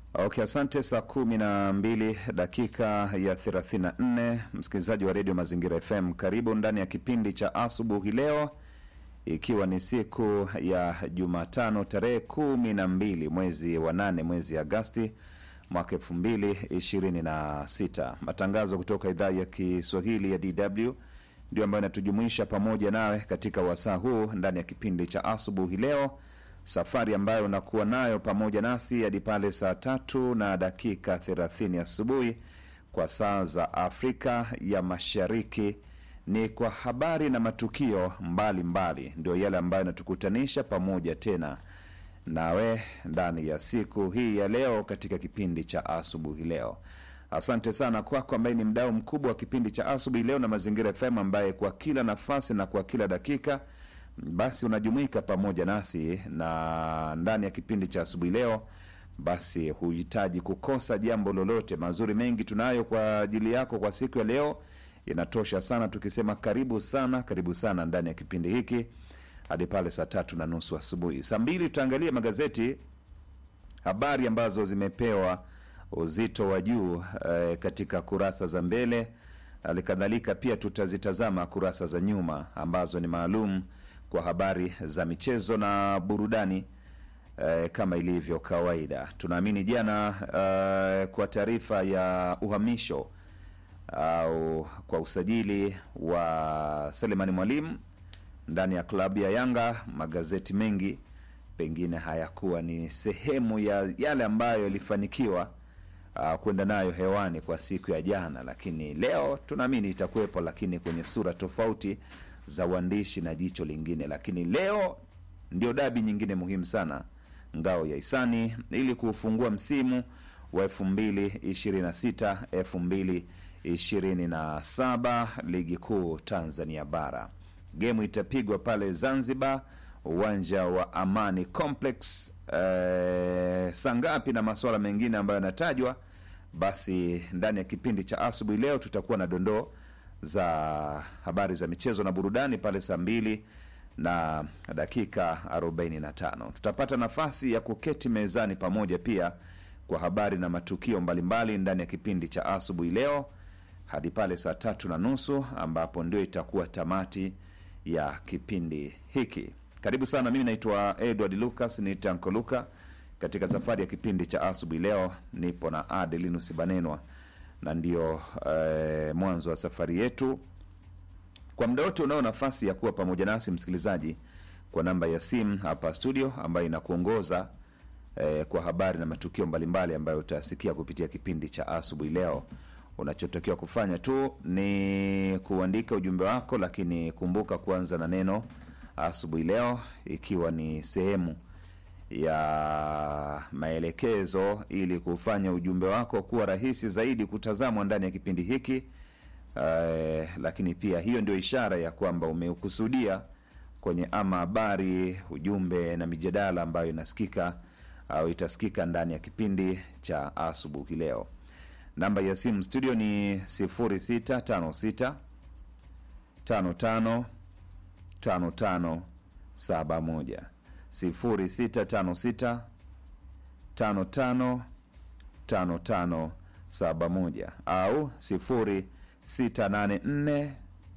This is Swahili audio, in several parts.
Okay, asante. Saa kumi na mbili dakika ya 34, msikilizaji wa redio Mazingira FM, karibu ndani ya kipindi cha asubuhi leo, ikiwa ni siku ya Jumatano tarehe kumi na mbili mwezi wa nane mwezi Agasti mwaka elfu mbili ishirini na sita. Matangazo kutoka idhaa ya Kiswahili ya DW ndio ambayo inatujumuisha pamoja nawe katika wasaa huu ndani ya kipindi cha asubuhi leo, safari ambayo unakuwa nayo pamoja nasi hadi pale saa tatu na dakika 30 asubuhi kwa saa za Afrika ya Mashariki. Ni kwa habari na matukio mbalimbali, ndio yale ambayo inatukutanisha pamoja tena nawe ndani ya siku hii ya leo katika kipindi cha asubuhi leo. Asante sana kwako ambaye ni mdau mkubwa wa kipindi cha asubuhi leo na Mazingira FM, ambaye kwa kila nafasi na kwa kila dakika basi unajumuika pamoja nasi na ndani ya kipindi cha asubuhi leo. Basi huhitaji kukosa jambo lolote, mazuri mengi tunayo kwa ajili yako kwa siku ya leo. Inatosha sana tukisema karibu sana, karibu sana ndani ya kipindi hiki hadi pale saa tatu na nusu asubuhi. Saa mbili tutaangalia magazeti, habari ambazo zimepewa uzito wa juu eh, katika kurasa za mbele. Halikadhalika pia tutazitazama kurasa za nyuma ambazo ni maalum kwa habari za michezo na burudani eh, kama ilivyo kawaida. Tunaamini jana eh, kwa taarifa ya uhamisho au kwa usajili wa Selemani Mwalimu ndani ya klabu ya Yanga, magazeti mengi pengine hayakuwa ni sehemu ya yale ambayo yalifanikiwa uh, kwenda nayo hewani kwa siku ya jana, lakini leo tunaamini itakuwepo, lakini kwenye sura tofauti za uandishi na jicho lingine. Lakini leo ndio dabi nyingine muhimu sana, ngao ya hisani, ili kuufungua msimu wa elfu mbili ishirini na sita elfu mbili ishirini na saba ligi kuu Tanzania bara. Gemu itapigwa pale Zanzibar, uwanja wa Amani Complex. Eh, saa ngapi na masuala mengine ambayo yanatajwa, basi ndani ya kipindi cha asubuhi leo tutakuwa na dondoo za habari za michezo na burudani pale saa mbili na dakika 45. Tutapata nafasi ya kuketi mezani pamoja pia kwa habari na matukio mbalimbali ndani ya kipindi cha asubuhi leo hadi pale saa tatu na nusu ambapo ndio itakuwa tamati ya kipindi hiki. Karibu sana, mimi naitwa Edward Lucas ni Tanko Luka. Katika safari ya kipindi cha asubuhi leo nipo na Adelinus Banenwa na ndio eh, mwanzo wa safari yetu. Kwa muda wote unao nafasi ya kuwa pamoja nasi msikilizaji, kwa namba ya simu hapa studio ambayo inakuongoza eh, kwa habari na matukio mbalimbali ambayo utasikia kupitia kipindi cha asubuhi leo. Unachotakiwa kufanya tu ni kuandika ujumbe wako, lakini kumbuka kuanza na neno asubuhi leo, ikiwa ni sehemu ya maelekezo ili kufanya ujumbe wako kuwa rahisi zaidi kutazamwa ndani ya kipindi hiki. Uh, lakini pia hiyo ndio ishara ya kwamba umeukusudia kwenye ama habari, ujumbe na mijadala ambayo inasikika au itasikika ndani ya kipindi cha asubuhi leo. Namba ya simu studio ni 0656 55 55 71 0656 55 55 71 au 0684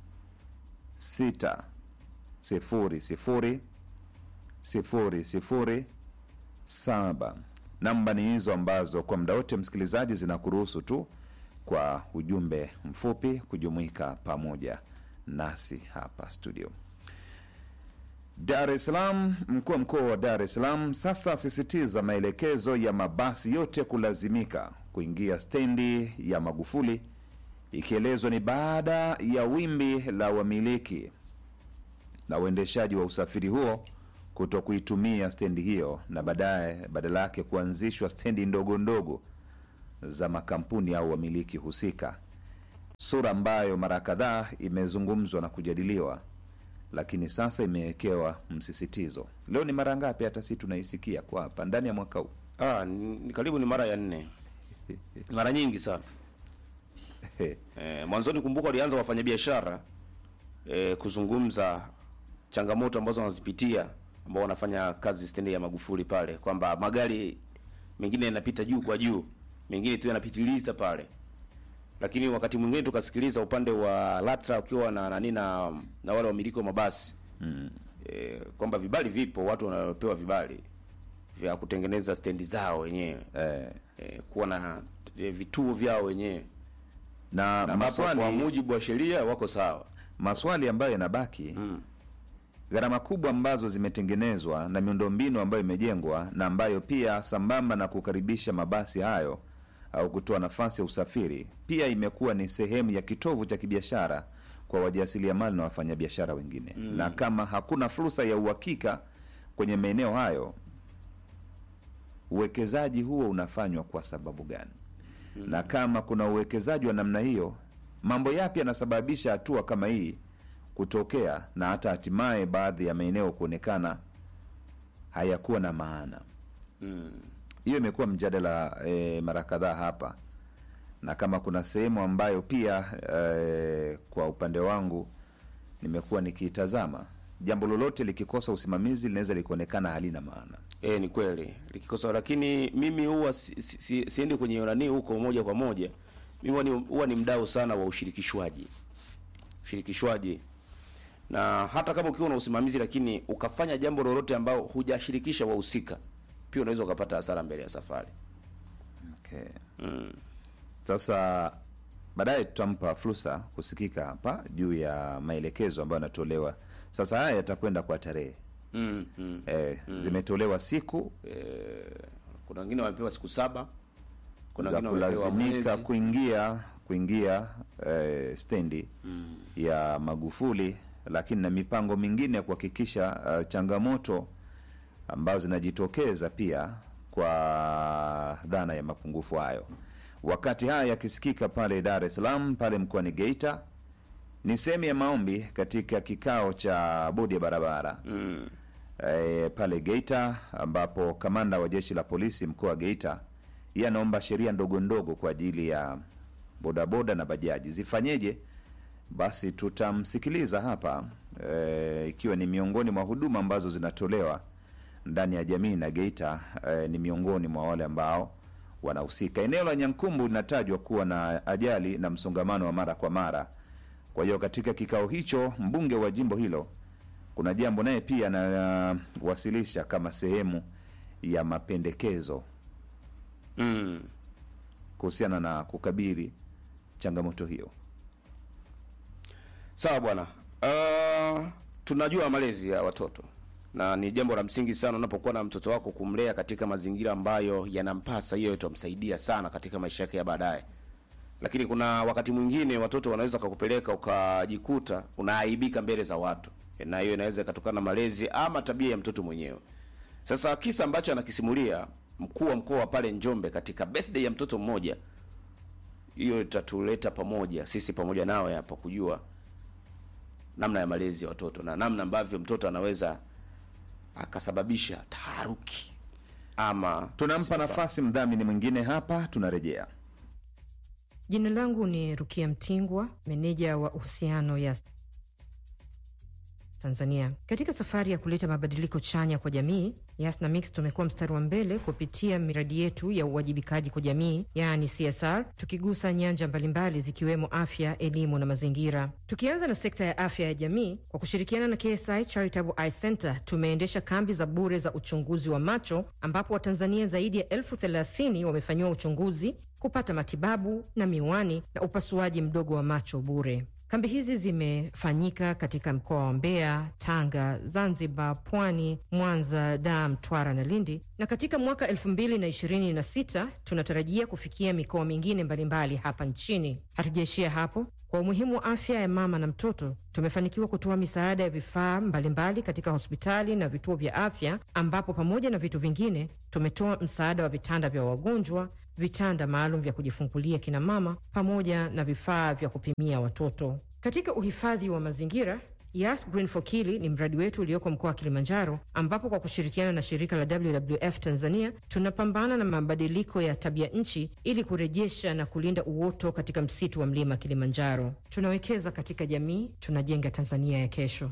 6 0 0 0 0 saba. Namba ni hizo ambazo kwa muda wote msikilizaji, zinakuruhusu tu kwa ujumbe mfupi kujumuika pamoja nasi hapa studio. Dar es Salaam. Mkuu wa mkoa wa Dar es Salaam sasa asisitiza maelekezo ya mabasi yote kulazimika kuingia stendi ya Magufuli, ikielezwa ni baada ya wimbi la wamiliki na uendeshaji wa usafiri huo kuto kuitumia stendi hiyo na baadaye badala yake kuanzishwa stendi ndogo ndogo za makampuni au wamiliki husika, sura ambayo mara kadhaa imezungumzwa na kujadiliwa, lakini sasa imewekewa msisitizo. Leo ni mara ngapi hata si tunaisikia kwa hapa ndani ya mwaka huu? Ah, ni ni karibu ni mara ya nne, mara nyingi sana. Eh, mwanzoni kumbuka walianza wafanyabiashara eh, kuzungumza changamoto ambazo wanazipitia ambao wanafanya kazi stendi ya Magufuli pale kwamba magari mengine yanapita juu kwa juu, mengine tu yanapitiliza pale. Lakini wakati mwingine tukasikiliza upande wa LATRA ukiwa na nani na, na wale wamiliki wa mabasi mm. E, kwamba vibali vipo, watu wanapewa vibali vya kutengeneza stendi zao wenyewe eh, e, kuwa na e, vituo vyao wenyewe na ambapo maswali kwa mujibu wa sheria wako sawa. maswali ambayo yanabaki gharama kubwa ambazo zimetengenezwa na miundombinu ambayo imejengwa na ambayo pia sambamba na kukaribisha mabasi hayo au kutoa nafasi ya usafiri pia imekuwa ni sehemu ya kitovu cha kibiashara kwa wajasiriamali na wafanyabiashara wengine na kama hakuna fursa ya uhakika kwenye maeneo hayo uwekezaji huo unafanywa kwa sababu gani na kama kuna uwekezaji wa namna hiyo mambo yapi yanasababisha hatua kama hii kutokea na hata hatimaye baadhi ya maeneo kuonekana hayakuwa na maana hiyo imekuwa mjadala e, mara kadhaa hapa na kama kuna sehemu ambayo pia e, kwa upande wangu nimekuwa nikiitazama jambo lolote likikosa usimamizi linaweza likuonekana halina maana E, ni kweli likikosa, lakini mimi huwa si, si, si, siendi kwenye nani huko moja kwa moja. Mimi huwa ni, huwa ni mdau sana wa ushirikishwaji, ushirikishwaji na hata kama ukiwa na usimamizi lakini ukafanya jambo lolote ambao hujashirikisha wahusika, pia unaweza ukapata hasara mbele ya safari. okay. Sasa baadaye tutampa fursa kusikika hapa juu ya maelekezo ambayo yanatolewa sasa. Haya yatakwenda kwa tarehe mm, mm. e, zimetolewa siku Kuna wengine wamepewa siku saba, kuna za wengine wamepewa kulazimika mwezi. kuingia kuingia eh, stendi ya Magufuli, lakini na mipango mingine ya kuhakikisha eh, changamoto ambazo zinajitokeza pia kwa dhana ya mapungufu hayo. Wakati haya yakisikika pale Dar es Salaam, pale mkoani Geita, ni sehemu ya maombi katika kikao cha bodi ya barabara Mm. e, pale Geita ambapo kamanda wa jeshi la polisi mkoa wa Geita yeye anaomba sheria ndogo ndogo kwa ajili ya bodaboda na bajaji zifanyeje. Basi tutamsikiliza hapa e, ikiwa ni miongoni mwa huduma ambazo zinatolewa ndani ya jamii na Geita e, ni miongoni mwa wale ambao wanahusika. Eneo la Nyankumbu linatajwa kuwa na ajali na msongamano wa mara kwa mara. Kwa hiyo katika kikao hicho mbunge wa jimbo hilo kuna jambo naye pia anawasilisha kama sehemu ya mapendekezo Mm. kuhusiana na kukabili changamoto hiyo. Sawa bwana. Uh, tunajua malezi ya watoto na ni jambo la msingi sana unapokuwa na mtoto wako kumlea katika mazingira ambayo yanampasa. Hiyo itamsaidia sana katika maisha yake ya baadaye, lakini kuna wakati mwingine watoto wanaweza kakupeleka ukajikuta unaaibika mbele za watu, na hiyo inaweza ikatokana na malezi ama tabia ya mtoto mwenyewe. Sasa kisa ambacho anakisimulia mkuu wa mkoa wa pale Njombe katika birthday ya mtoto mmoja, hiyo itatuleta pamoja sisi pamoja nawe hapa kujua namna ya malezi ya watoto na namna ambavyo mtoto anaweza akasababisha taharuki ama Tunampa sifa. nafasi mdhamini mwingine hapa, tunarejea. Jina langu ni Rukia Mtingwa, meneja wa uhusiano ya Tanzania. Katika safari ya kuleta mabadiliko chanya kwa jamii, Yas na Mix tumekuwa mstari wa mbele kupitia miradi yetu ya uwajibikaji kwa jamii, yaani CSR, tukigusa nyanja mbalimbali zikiwemo afya, elimu na mazingira. Tukianza na sekta ya afya ya jamii, kwa kushirikiana na KSI Charitable Eye Center tumeendesha kambi za bure za uchunguzi wa macho ambapo Watanzania zaidi ya elfu thelathini wamefanyiwa uchunguzi kupata matibabu na miwani na upasuaji mdogo wa macho bure. Kambi hizi zimefanyika katika mkoa wa Mbeya, Tanga, Zanzibar, Pwani, Mwanza, Dar, Mtwara na Lindi, na katika mwaka 2026 tunatarajia kufikia mikoa mingine mbalimbali hapa nchini. Hatujaishia hapo. Kwa umuhimu wa afya ya mama na mtoto, tumefanikiwa kutoa misaada ya vifaa mbalimbali katika hospitali na vituo vya afya, ambapo pamoja na vitu vingine tumetoa msaada wa vitanda vya wagonjwa, vitanda maalum vya kujifungulia kina mama, pamoja na vifaa vya kupimia watoto. Katika uhifadhi wa mazingira Yas Green for Kili ni mradi wetu ulioko mkoa wa Kilimanjaro, ambapo kwa kushirikiana na shirika la WWF Tanzania tunapambana na mabadiliko ya tabia nchi ili kurejesha na kulinda uoto katika msitu wa mlima Kilimanjaro. Tunawekeza katika jamii, tunajenga Tanzania ya kesho.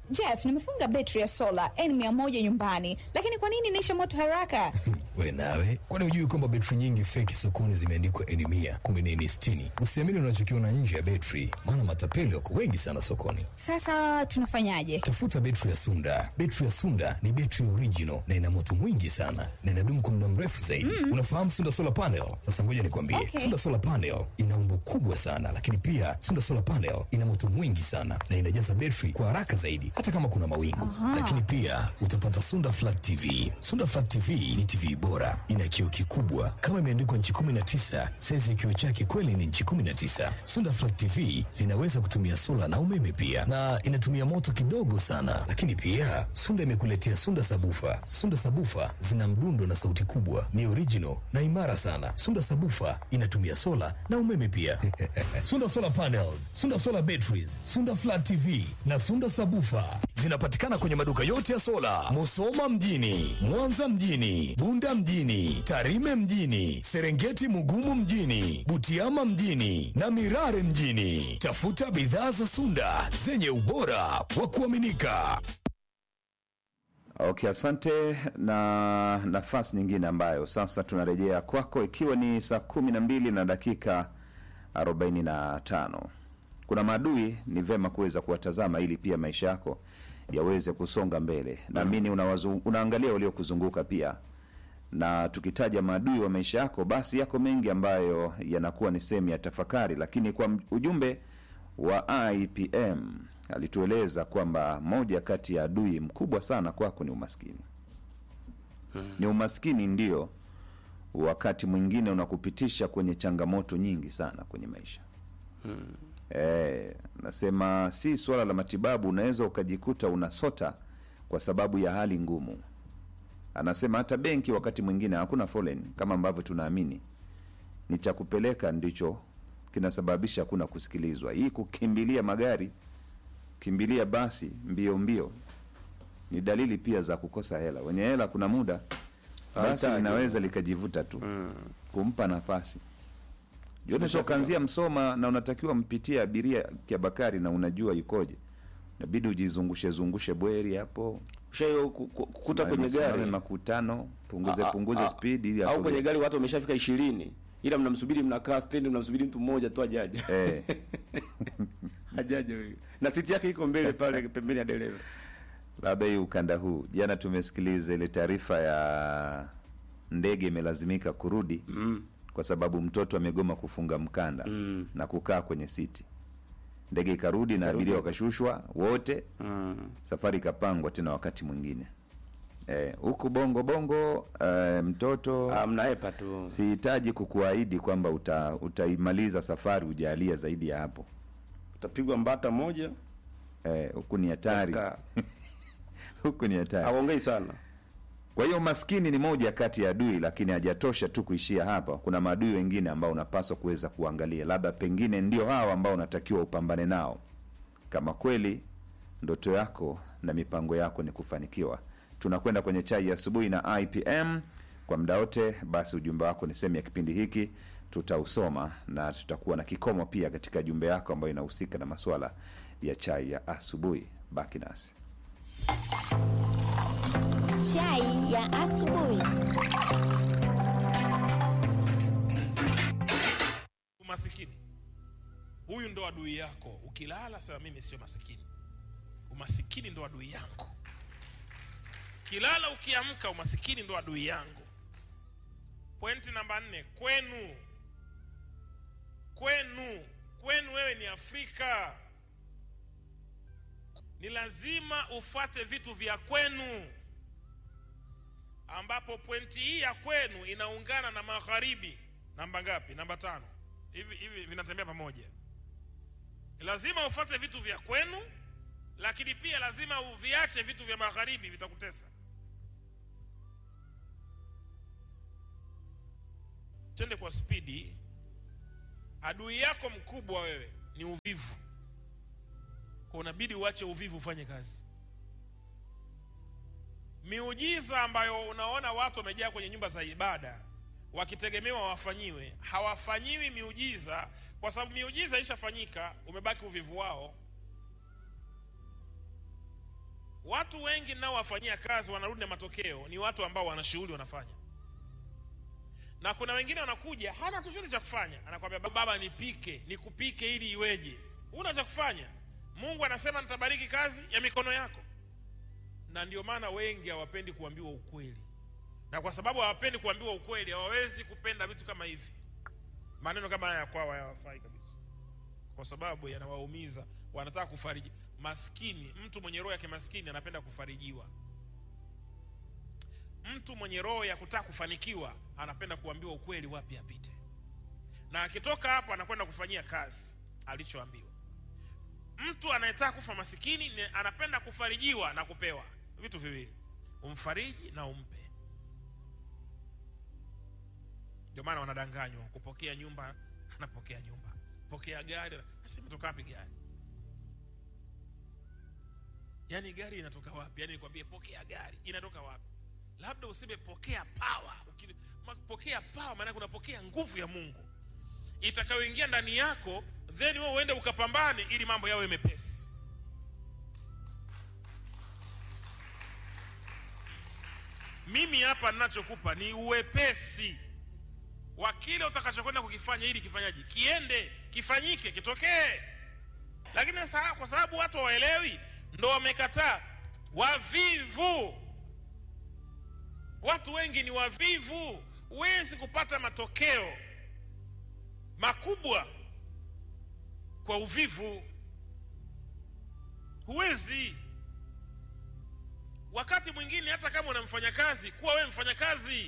Jeff, nimefunga betri ya sola N100 nyumbani, lakini kwa nini inaisha moto haraka? We nawe, kwani hujui kwamba betri nyingi feki sokoni zimeandikwa N mia kumbe ni N sitini? Usiamini unachokiona nje ya betri, maana matapeli wako wengi sana sokoni. Sasa tunafanyaje? Tafuta betri ya Sunda. Betri ya Sunda ni betri original na ina moto mwingi sana na inadumu kwa muda mrefu zaidi. Unafahamu Sunda solar panel? Sasa ngoja nikwambie, Okay. Sunda solar panel ina umbo kubwa sana, lakini pia Sunda solar panel ina moto mwingi sana na inajaza betri kwa haraka zaidi, hata kama kuna mawingu. Lakini pia utapata Sunda flat TV. Sunda flat TV ni TV bora, ina kioo kikubwa kama imeandikwa nchi 19. Saizi ya kioo chake kweli ni nchi 19. Sunda flat TV zinaweza kutumia sola na umeme pia, na inatumia moto kidogo sana. Lakini pia Sunda imekuletea Sunda sabufa. Sunda sabufa zina mdundo na sauti kubwa, ni original na imara sana. Sunda sabufa inatumia sola na umeme pia. Sunda solar panels, Sunda solar batteries, Sunda flat TV na Sunda sabufa zinapatikana kwenye maduka yote ya sola, Musoma mjini, Mwanza mjini, Bunda mjini, Tarime mjini, Serengeti Mugumu mjini, Butiama mjini na Mirare mjini. Tafuta bidhaa za Sunda zenye ubora wa kuaminika. Okay, asante. Na nafasi nyingine ambayo sasa tunarejea kwako, ikiwa ni saa kumi na mbili na dakika arobaini na tano. Kuna maadui, ni vema kuweza kuwatazama ili pia maisha yako yaweze kusonga mbele. Naamini unawazu- unaangalia waliokuzunguka pia, na tukitaja maadui wa maisha yako, basi yako mengi ambayo yanakuwa ni sehemu ya tafakari, lakini kwa m- ujumbe wa IPM alitueleza kwamba moja kati ya adui mkubwa sana kwako ni umaskini. Ni umaskini ndio wakati mwingine unakupitisha kwenye changamoto nyingi sana kwenye maisha. Eh, nasema si swala la matibabu, unaweza ukajikuta unasota kwa sababu ya hali ngumu. Anasema hata benki wakati mwingine hakuna foleni kama ambavyo tunaamini, ni cha kupeleka ndicho kinasababisha hakuna kusikilizwa. Hii kukimbilia magari, kimbilia basi mbio mbio, ni dalili pia za kukosa hela. Wenye hela kuna muda basi Hahitaji. linaweza likajivuta tu kumpa nafasi Unaweza ukaanzia Msoma na unatakiwa mpitie abiria Kiabakari na unajua yukoje, inabidi ujizungushe zungushe bweri hapo, Ushayo ku- ku- kukuta kwenye Simame gari makutano, punguze A- a- punguze a- speed ili au kwenye asogee. gari watu wameshafika ishirini ila mnamsubiri mnakaa stendi mnamsubiri mtu mmoja tu ajaje Eh, ajaje huyu na siti yake iko mbele pale pembeni ya dereva labda hii ukanda huu. Jana tumesikiliza ile taarifa ya ndege imelazimika kurudi kwa sababu mtoto amegoma kufunga mkanda na kukaa kwenye siti. Ndege ikarudi na abiria wakashushwa wote, safari ikapangwa tena wakati mwingine. Eh, huku bongo bongo eh, mtoto Ah, mnaepa tu sihitaji kukuahidi kwamba uta, utaimaliza safari ujalia zaidi ya hapo. utapigwa mbata moja Eh, huku ni hatari, Kaa. huku ni hatari. aongei sana Kwa hiyo maskini ni moja kati ya adui, lakini hajatosha tu kuishia hapa. Kuna maadui wengine ambao unapaswa kuweza kuangalia, labda pengine ndio hawa ambao unatakiwa upambane nao, kama kweli ndoto yako na mipango yako ni kufanikiwa. Tunakwenda kwenye chai ya asubuhi na IPM kwa muda wote. Basi ujumbe wako ni sehemu ya kipindi hiki, tutausoma na tutakuwa na kikomo pia katika jumbe yako ambayo inahusika na masuala ya chai ya asubuhi. Baki nasi. Chai ya asubuhi. Umasikini huyu ndo adui yako. Ukilala sema mimi sio masikini. Umasikini ndo adui yangu. Kilala ukiamka, umasikini ndo adui yangu. Pointi namba nne, kwenu. Kwenu, kwenu wewe ni Afrika, ni lazima ufuate vitu vya kwenu, ambapo pointi hii ya kwenu inaungana na magharibi. Namba ngapi? Namba tano. Hivi hivi vinatembea pamoja. Lazima ufuate vitu vya kwenu, lakini pia lazima uviache vitu vya magharibi, vitakutesa. Twende kwa spidi. Adui yako mkubwa wewe ni uvivu, kwa unabidi uache uvivu, ufanye kazi. Miujiza ambayo unaona watu wamejaa kwenye nyumba za ibada wakitegemewa wafanyiwe, hawafanyiwi miujiza kwa sababu miujiza ishafanyika, umebaki uvivu wao. watu wengi ninaowafanyia kazi wanarudi na matokeo ni watu ambao wana shughuli wanafanya na kuna wengine wanakuja hana chochote cha kufanya anakwambia baba nipike nikupike ili iweje huna cha kufanya mungu anasema nitabariki kazi ya mikono yako na ndio maana wengi hawapendi kuambiwa ukweli na kwa sababu hawapendi kuambiwa ukweli hawawezi kupenda vitu kama hivi maneno kama haya kwao hayawafai kabisa kwa sababu yanawaumiza wanataka kufariji maskini mtu mwenye roho ya kimaskini anapenda kufarijiwa mtu mwenye roho ya kutaka kufanikiwa anapenda kuambiwa ukweli wapi apite na akitoka hapo anakwenda kufanyia kazi alichoambiwa mtu anayetaka kufa masikini ni anapenda kufarijiwa na kupewa vitu viwili umfariji na umpe ndio maana wanadanganywa kupokea nyumba anapokea nyumba pokea gari sasa imetoka wapi gari yaani gari inatoka wapi yaani nikwambie pokea gari inatoka wapi labda useme pokea pawa pokea pawa maanake unapokea nguvu ya mungu itakayoingia ndani yako then wewe uende ukapambane ili mambo yawe mepesi mimi hapa ninachokupa ni uwepesi wa kile utakachokwenda kukifanya ili kifanyaji kiende kifanyike kitokee lakini sasa kwa sababu watu hawaelewi ndo wamekataa wavivu watu wengi ni wavivu huwezi kupata matokeo makubwa kwa uvivu huwezi wakati mwingine hata kama una mfanyakazi kuwa wewe mfanyakazi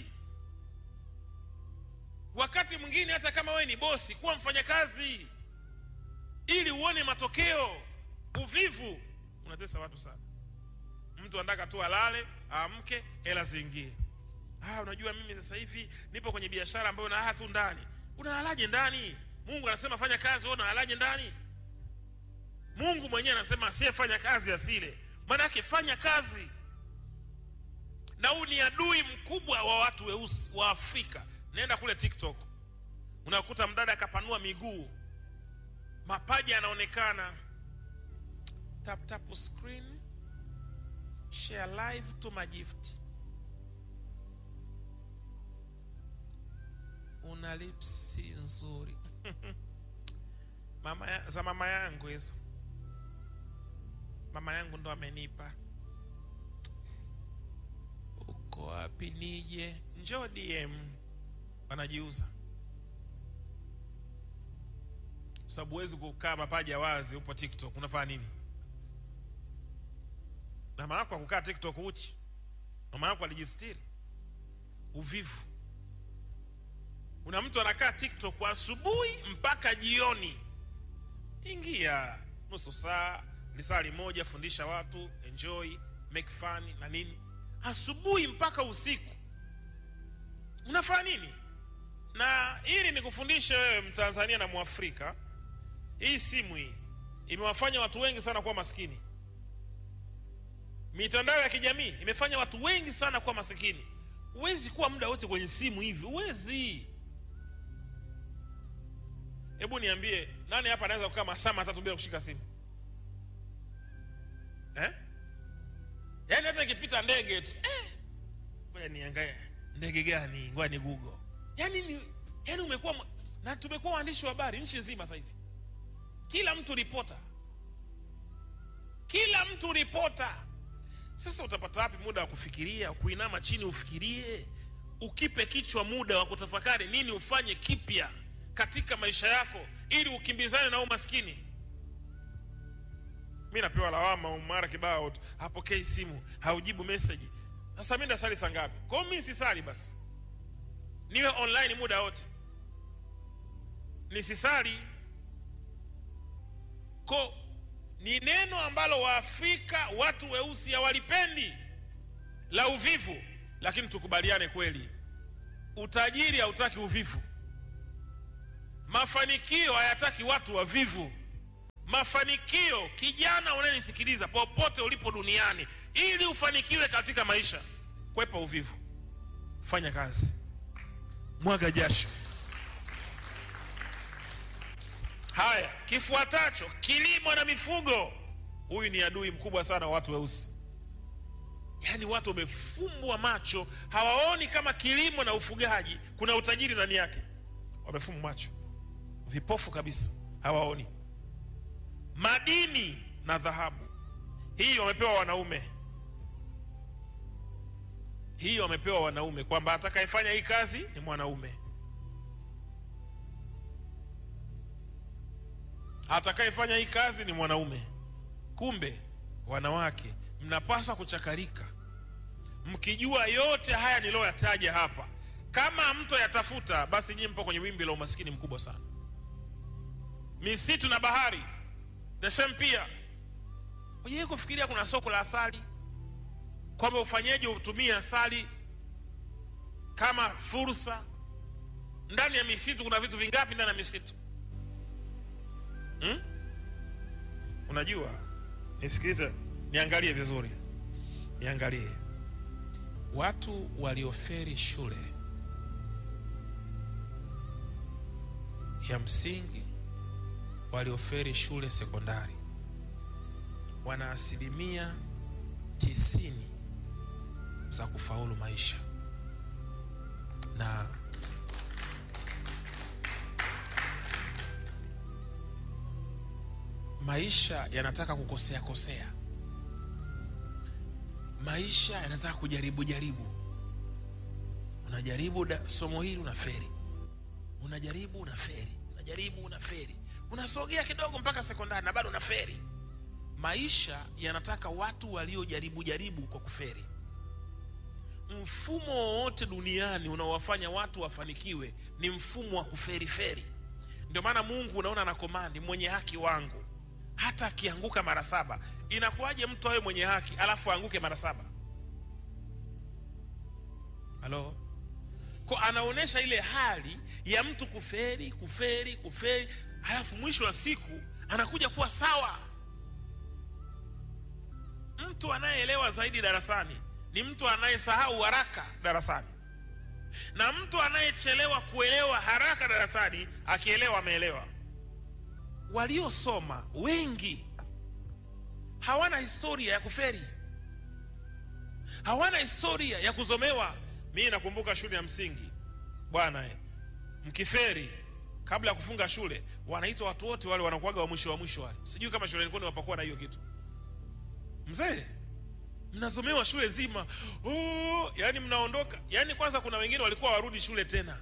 wakati mwingine hata kama wewe ni bosi kuwa mfanyakazi ili uone matokeo uvivu unatesa watu sana mtu anataka tu alale aamke hela ziingie ah, unajua mimi sasa hivi nipo kwenye biashara ambayo nalala tu ndani unalalaje ndani mungu anasema fanya kazi wewe unalalaje ndani mungu mwenyewe anasema asiyefanya kazi asile maanake fanya kazi na huu ni adui mkubwa wa watu weusi wa afrika nenda kule tiktok unakuta mdada akapanua miguu mapaja yanaonekana tap tap screen share live to my gift una lipsi nzuri mama ya, za mama yangu hizo mama yangu ndo amenipa uko wapi nije njoo dm wanajiuza sababu huwezi kukaa mapaja wazi upo tiktok unafanya nini mama yako akukaa tiktok uchi mama yako alijistiri uvivu una mtu anakaa tiktok asubuhi mpaka jioni ingia nusu saa lisali moja fundisha watu enjoy make fun na nini asubuhi mpaka usiku unafanya nini na ili nikufundishe wewe mtanzania na mwafrika hii simu hii imewafanya watu wengi sana kuwa maskini mitandao ya kijamii imefanya watu wengi sana kuwa masikini huwezi kuwa muda wote kwenye simu hivi huwezi hebu niambie nani hapa anaweza kukaa masaa matatu bila kushika simu eh? yaani hata ikipita ndege tu eh? ngoja niangae ndege gani ngoja ni google yaani ni yaani umekuwa mwa- na tumekuwa waandishi wa habari nchi nzima sasa hivi kila mtu ripota kila mtu ripota sasa utapata wapi muda wa kufikiria kuinama chini ufikirie ukipe kichwa muda wa kutafakari nini ufanye kipya katika maisha yako ili ukimbizane na umaskini mi napewa lawama mara kibao tu hapokei simu haujibu meseji sasa mi ndasali saa ngapi kwao mi sisali basi niwe online muda wote nisisali ko ni neno ambalo waafrika watu weusi hawalipendi la uvivu lakini tukubaliane kweli utajiri hautaki uvivu mafanikio hayataki watu wavivu mafanikio kijana unayenisikiliza popote ulipo duniani ili ufanikiwe katika maisha kwepa uvivu fanya kazi mwaga jasho haya kifuatacho kilimo na mifugo huyu ni adui mkubwa sana wa watu weusi yaani watu wamefumbwa macho hawaoni kama kilimo na ufugaji kuna utajiri ndani yake wamefumbwa macho vipofu kabisa hawaoni madini na dhahabu hii wamepewa wanaume hii wamepewa wanaume kwamba atakayefanya hii kazi ni mwanaume atakayefanya hii kazi ni mwanaume kumbe wanawake mnapaswa kuchakarika mkijua yote haya niliyoyataja hapa kama mto yatafuta basi nyinyi mpo kwenye wimbi la umaskini mkubwa sana misitu na bahari the same pia ujai kufikiria kuna soko la asali kwamba ufanyeje utumie asali kama fursa ndani ya misitu kuna vitu vingapi ndani ya misitu hmm? unajua nisikilize niangalie vizuri niangalie watu walioferi shule ya msingi walioferi shule sekondari wana asilimia tisini za kufaulu maisha na maisha yanataka kukosea kosea maisha yanataka kujaribu jaribu unajaribu da, somo hili una feri unajaribu una feri unajaribu una feri unasogea kidogo mpaka sekondari na bado una feri maisha yanataka watu waliojaribu jaribu kwa kuferi mfumo wowote duniani unaowafanya watu wafanikiwe ni mfumo wa kuferiferi ndio maana mungu unaona na komandi mwenye haki wangu hata akianguka mara saba inakuwaje mtu awe mwenye haki alafu aanguke mara saba halo ko anaonyesha ile hali ya mtu kuferi kuferi kuferi halafu mwisho wa siku anakuja kuwa sawa mtu anayeelewa zaidi darasani ni mtu anayesahau haraka darasani na mtu anayechelewa kuelewa haraka darasani akielewa ameelewa waliosoma wengi hawana historia ya kuferi hawana historia ya kuzomewa mii nakumbuka shule ya msingi bwana eh, mkiferi kabla ya kufunga shule wanaitwa watu wote wale wanakuaga wa mwisho wa mwisho wale sijui kama shuleni kwenu wapakuwa na hiyo kitu mzee mnazomewa shule zima oh, yani mnaondoka yani kwanza kuna wengine walikuwa warudi shule tena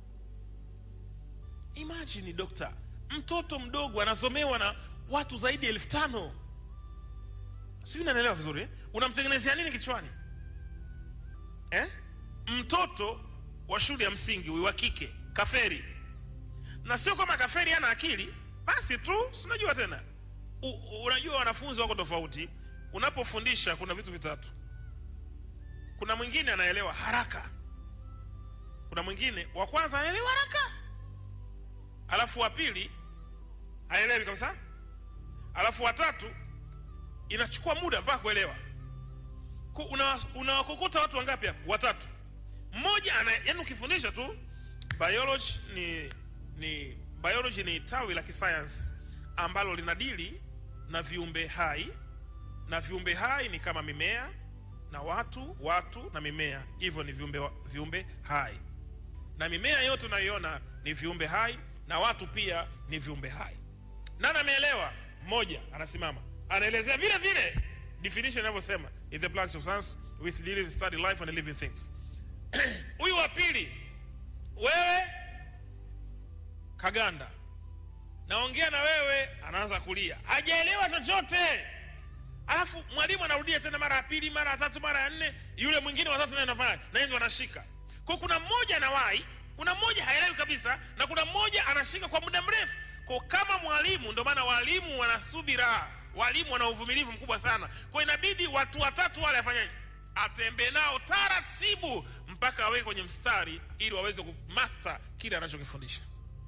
imagine dokta mtoto mdogo anasomewa na watu zaidi ya elfu tano sijui nanaelewa vizuri eh? unamtengenezea nini kichwani eh? mtoto wa shule ya msingi huyu wa kike kaferi na sio kama kaferi ana akili basi tu sinajua tena U, u- unajua wanafunzi wako tofauti unapofundisha kuna vitu vitatu kuna mwingine anaelewa haraka kuna mwingine wa kwanza anaelewa haraka alafu wa pili haelewi kabisa alafu watatu inachukua muda mpaka kuelewa Ku- una- unawakokota watu wangapi hapo watatu mmoja ana yani ukifundisha tu biology ni ni biology ni tawi la kisayansi ambalo linadili na viumbe hai na viumbe hai ni kama mimea na watu watu na mimea hivyo ni viumbe, wa- viumbe hai na mimea yote unayoiona ni viumbe hai na watu pia ni viumbe hai nani ameelewa mmoja anasimama anaelezea vile vile definition inavyosema is the branch of science with dealing study life and living things huyu wa pili wewe kaganda naongea na wewe anaanza kulia hajaelewa chochote alafu mwalimu anarudia tena mara ya pili mara ya tatu mara ya nne yule mwingine watatu naye anafanya na yeye ndo anashika kwa kuna mmoja anawahi kuna mmoja haelewi kabisa na kuna mmoja anashika kwa muda mrefu kwa kama mwalimu ndio maana walimu wana subira walimu wana uvumilivu mkubwa sana kwa inabidi watu watatu wale afanyaje atembee nao taratibu mpaka aweke kwenye mstari ili waweze kumaster kile anachokifundisha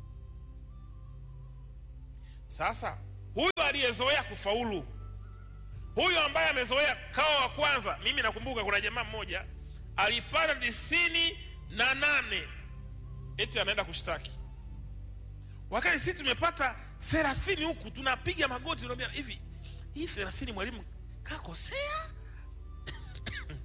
sasa huyu aliyezoea kufaulu huyu ambaye amezoea kawa wa kwanza mimi nakumbuka kuna jamaa mmoja alipata tisini na nane eti anaenda kushtaki wakati sisi tumepata thelathini huku tunapiga magoti tunaambia hivi hii thelathini mwalimu kakosea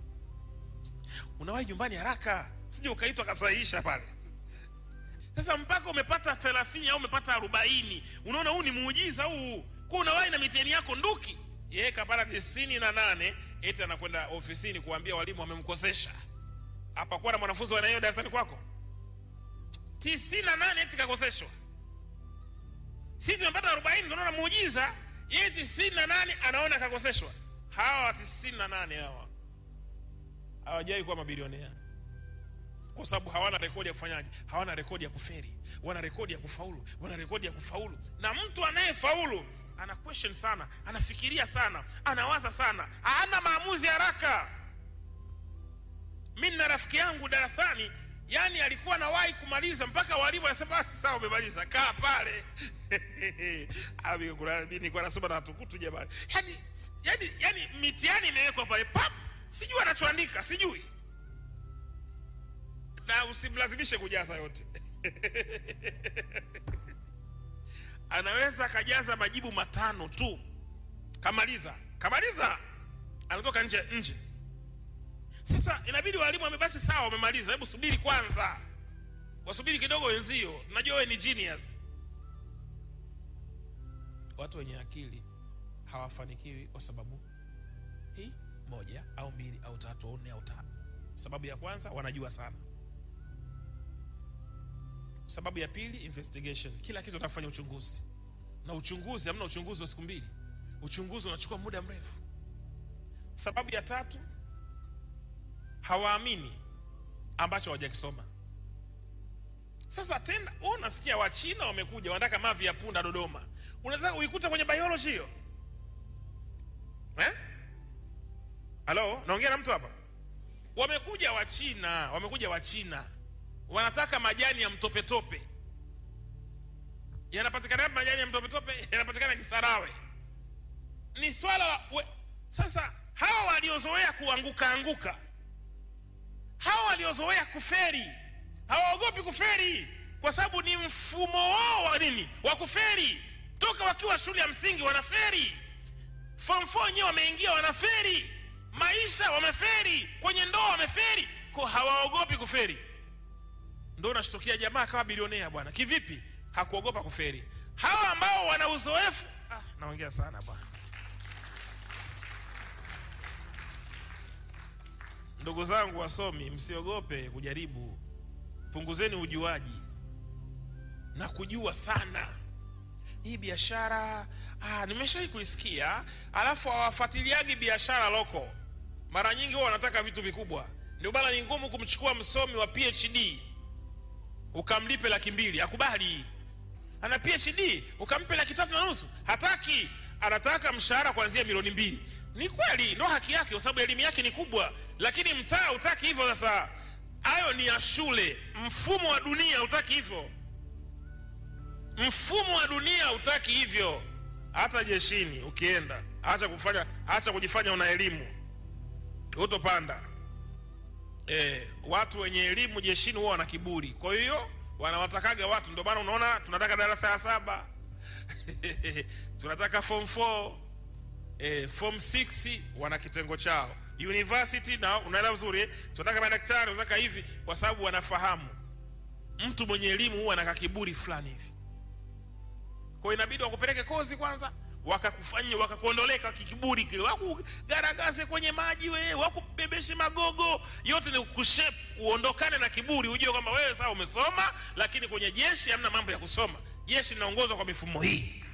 unawahi nyumbani haraka sije ukaitwa kasahihisha pale sasa mpaka umepata thelathini au umepata arobaini unaona huu ni muujiza huu kuwa unawahi na mitihani yako nduki yeye kapata tisini na nane eti anakwenda ofisini kuambia walimu wamemkosesha hapakuwa na mwanafunzi wanahiyo darasani kwako tisini na nane eti kakoseshwa si tumepata arobaini tunaona muujiza yeye tisini na nane anaona kakoseshwa hawa tisini na nane hawa hawajawai kuwa mabilionea kwa sababu hawana rekodi ya kufanyaje hawana rekodi ya kuferi wana rekodi ya kufaulu wana rekodi ya kufaulu na mtu anayefaulu ana question sana anafikiria sana anawaza sana hana maamuzi haraka mi nina rafiki yangu darasani yani alikuwa nawahi kumaliza mpaka walimu anasema basi sawa umemaliza kaa pale Ami, kuna- mi nilikuwa nasoma na watukutu jamani yani, yani, yani mitihani imewekwa pale pap sijui anachoandika sijui na usimlazimishe kujaza yote anaweza akajaza majibu matano tu kamaliza kamaliza anatoka nje nje sasa inabidi walimu wame basi sawa wamemaliza hebu subiri kwanza wasubiri kidogo wenzio najua wewe ni genius watu wenye akili hawafanikiwi kwa sababu hii moja au mbili au tatu au nne au tano sababu ya kwanza wanajua sana sababu ya pili investigation kila kitu atakufanya uchunguzi na uchunguzi hamna uchunguzi wa siku mbili uchunguzi unachukua muda mrefu sababu ya tatu hawaamini ambacho hawajakisoma sasa tena wewe unasikia wachina wamekuja wanataka mavi ya punda dodoma unataka uikute kwenye biology hiyo eh? halo naongea na mtu hapa wamekuja wachina wamekuja wachina wanataka majani ya mtopetope yanapatikana yapi majani ya mtopetope yanapatikana kisarawe ni swala la we, sasa hawa waliozoea kuanguka anguka hawa waliozoea kuferi hawaogopi kuferi kwa sababu ni mfumo wao wa nini wa kuferi toka wakiwa shule ya msingi wanaferi form 4 wenyewe wameingia wanaferi maisha wameferi kwenye ndoa wameferi ko hawaogopi kuferi ndo unashtukia jamaa kama bilionea bwana kivipi hakuogopa kuferi hawa ambao wana uzoefu ah, naongea sana bwana ndugu zangu wasomi msiogope kujaribu punguzeni ujuaji na kujua sana hii biashara ah, nimeshai kuisikia alafu hawafuatiliagi biashara loko mara nyingi huwa wanataka vitu vikubwa ndio maana ni ngumu kumchukua msomi wa phd ukamlipe laki mbili akubali ana phd ukampe laki tatu na nusu hataki anataka mshahara kuanzia milioni mbili ni kweli ndo haki yake kwa sababu elimu yake ni kubwa lakini mtaa utaki hivyo sasa hayo ni ya shule mfumo wa dunia utaki hivyo mfumo wa dunia utaki hivyo hata jeshini ukienda acha kufanya acha kujifanya una elimu utopanda e, watu wenye elimu jeshini huwa wana kiburi kwa hiyo wanawatakaga watu ndio maana unaona tunataka darasa ya saba tunataka form 4 e, form 6 wana kitengo chao university na unaelewa vizuri eh? tunataka madaktari tunataka hivi kwa sababu wanafahamu mtu mwenye elimu huwa ana kiburi fulani hivi kwa hiyo inabidi wakupeleke kozi kwanza wakakufanya wakakuondoleka kikiburi kile wakugaragaze kwenye maji we wakubebeshe magogo yote ni kushep uondokane na kiburi ujue kwamba wewe saa umesoma lakini kwenye jeshi hamna mambo ya kusoma jeshi linaongozwa kwa mifumo hii